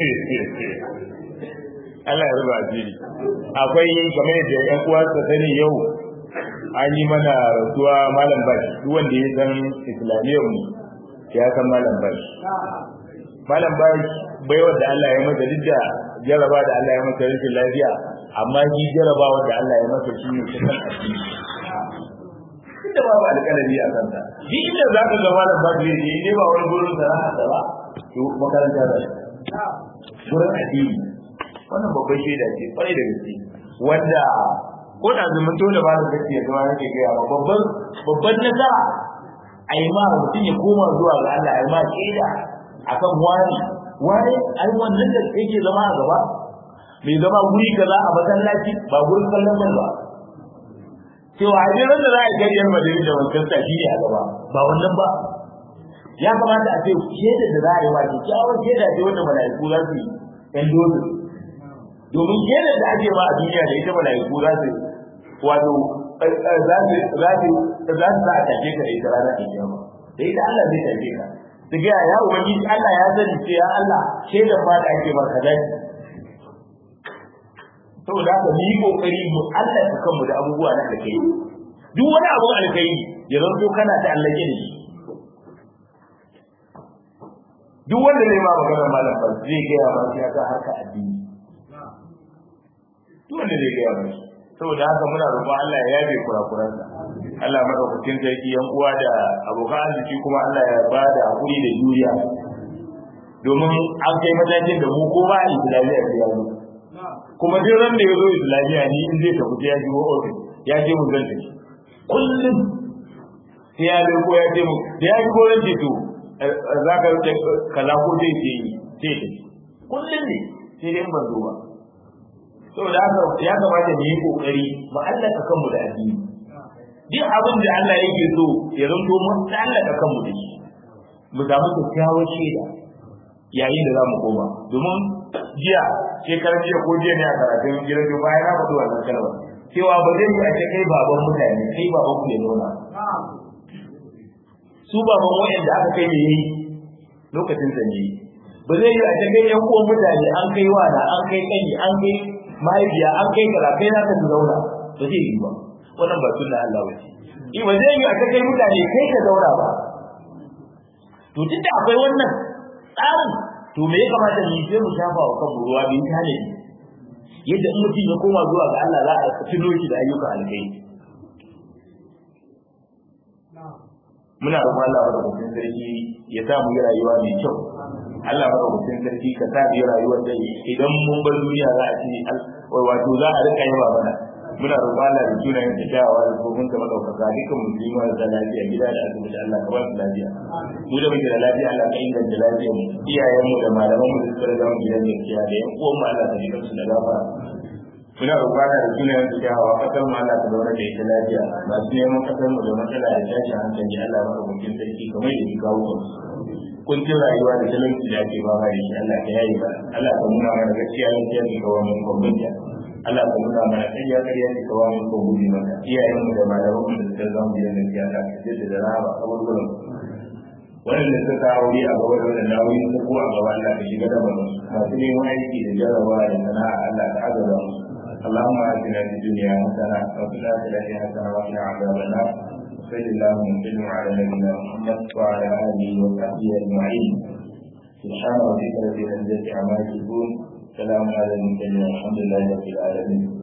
Allah ya ruba asiri. Akwai kamar yadda ‘yan uwa su sani yau an yi mana rasuwa malam bashi duk wanda ya san islamiyyar mu ya san malam bashi. Malam bashi baiwar da Allah ya masa duk da jaraba da Allah ya masa rashin lafiya amma shi jaraba da Allah ya masa shi ne kusan addini. Inda babu alƙalami a kansa. Duk inda za ka ga malam bashi ne ne ba wani gurin sana'a da ba to makaranta da gurin addini. Wannan babban shaida ce kwarai da gaske wanda ko da zumunto da ba da gaske ya zama yake gaya ba babban babban nasara a yi ma mutum ya koma zuwa ga Allah a yi ma shaida akan wani wani ai wannan da yake zama a gaba mai zama guri kaza a masallaci ba gurin kallon nan ba cewa a jiran da za a yi gariyar madari da wancan shi ne a gaba ba wannan ba ya kamata a ce shaida da za a yi ma kyakkyawar shaida ce wanda mala'iku za su yi ɗan dozin domin shaidar da ake ma a duniya da ita mala'iku za su wato za su za su za su a take ka da ita ranar kiyama da ita Allah zai take ka su ga ya ubangiji Allah ya sani ce ya Allah shaidar ma da ake maka dai saboda haka mu yi kokari mu Allah ta kanmu da abubuwa na alkai duk wani abu alkai ya zanto kana ta Allah ne duk wanda zai ma magana malam ba zai ga ya ba shi aka harka addini duk wanda zai ga ya ba shi saboda haka muna roƙon Allah ya yabe kurakuransa Allah madaukakin sarki yan uwa da abokan arziki kuma Allah ya ba da hakuri da juriya domin an kai matakin da mu ko ba islamiyya ya zo kuma duk ran da ya zo islamiyya ni in zai tafi ya ji ofis ya je mu zan tafi kullum sai ya zo ko ya je mu da ya ji ko ran ce to za ka rike kaza ko zai ce yi sai tafi kullum ne sai dai ban zo ba saboda haka ya kamata mu yi kokari mu allaka kanmu da addini duk abin da Allah yake so ya zanto mun allaka kanmu da shi mu samu kyakkyawar shaida yayin da za mu koma domin jiya shekarar jiya ko jiya ne a karatun gidan jiya bayan na faɗi wannan kalmar cewa ba zai yi a ce kai baban mutane kai baban ku ya nuna su baban wa'anda aka kai ne yayi lokacin sa ne ba zai yi a ce kai yan uwan mutane an kai wada an kai kani an kai mahaifiya an kai kaza kai na ka zauna ba zai yi ba wannan ba sunna Allah ba ce eh ba zai yi a kai mutane kai ka zauna ba to duk da akwai wannan tsarin to me ya kamata mu yi sai mu shafa wa kanmu ruwa bin tale yadda in mutum ya koma zuwa ga Allah za a tuno shi da ayyukan alkai muna roƙon Allah madaukakin sarki ya sa mu yi rayuwa mai kyau Allah madaukakin sarki ka sa mu yi rayuwar da idan mun bar duniya za a ci wato za a rika yaba mana muna roƙon Allah da sunayen da kyawawa da kofin ka madaukaka dukkan musulmi da lafiya gida da asibiti Allah ka ba su lafiya mu da muke da lafiya Allah ka inganta lafiyar mu iyayen mu da malaman mu da suka riga mu gidan gaskiya da yan uwan mu Allah ka ji su da gafara muna roƙon da sunayen da kyawawa kasar mu Allah ka zauna da ita lafiya masu neman kasar mu da matsala da tashin hankali Allah madaukakin sarki kamar da ya kawo mu kuncin rayuwa da talauci da ake ba da shi Allah ka yayi ba Allah ka nuna mana gaskiya gaskiya ne kawai mun kwambanta Allah ka nuna mana ƙarya ƙarya ne kawai mun kwambuti maka iyayen mu da malaman mu da suka zama gidan gaskiya Allah ka jaddada da rahama a wurin wannan da suka aure a gaba da wannan nauyi ko ko a gaba Allah ka shiga da mu masu neman aiki da jarabawa da sana'a Allah ka azaba mu اللهم آتنا في الدنيا حسنة وفي الآخرة حسنة وقنا عذاب النار صل اللهم وسلم على نبينا محمد وعلى اله وصحبه اجمعين سبحان ربك رب العزه عما يصفون سلام على المرسلين والحمد لله رب العالمين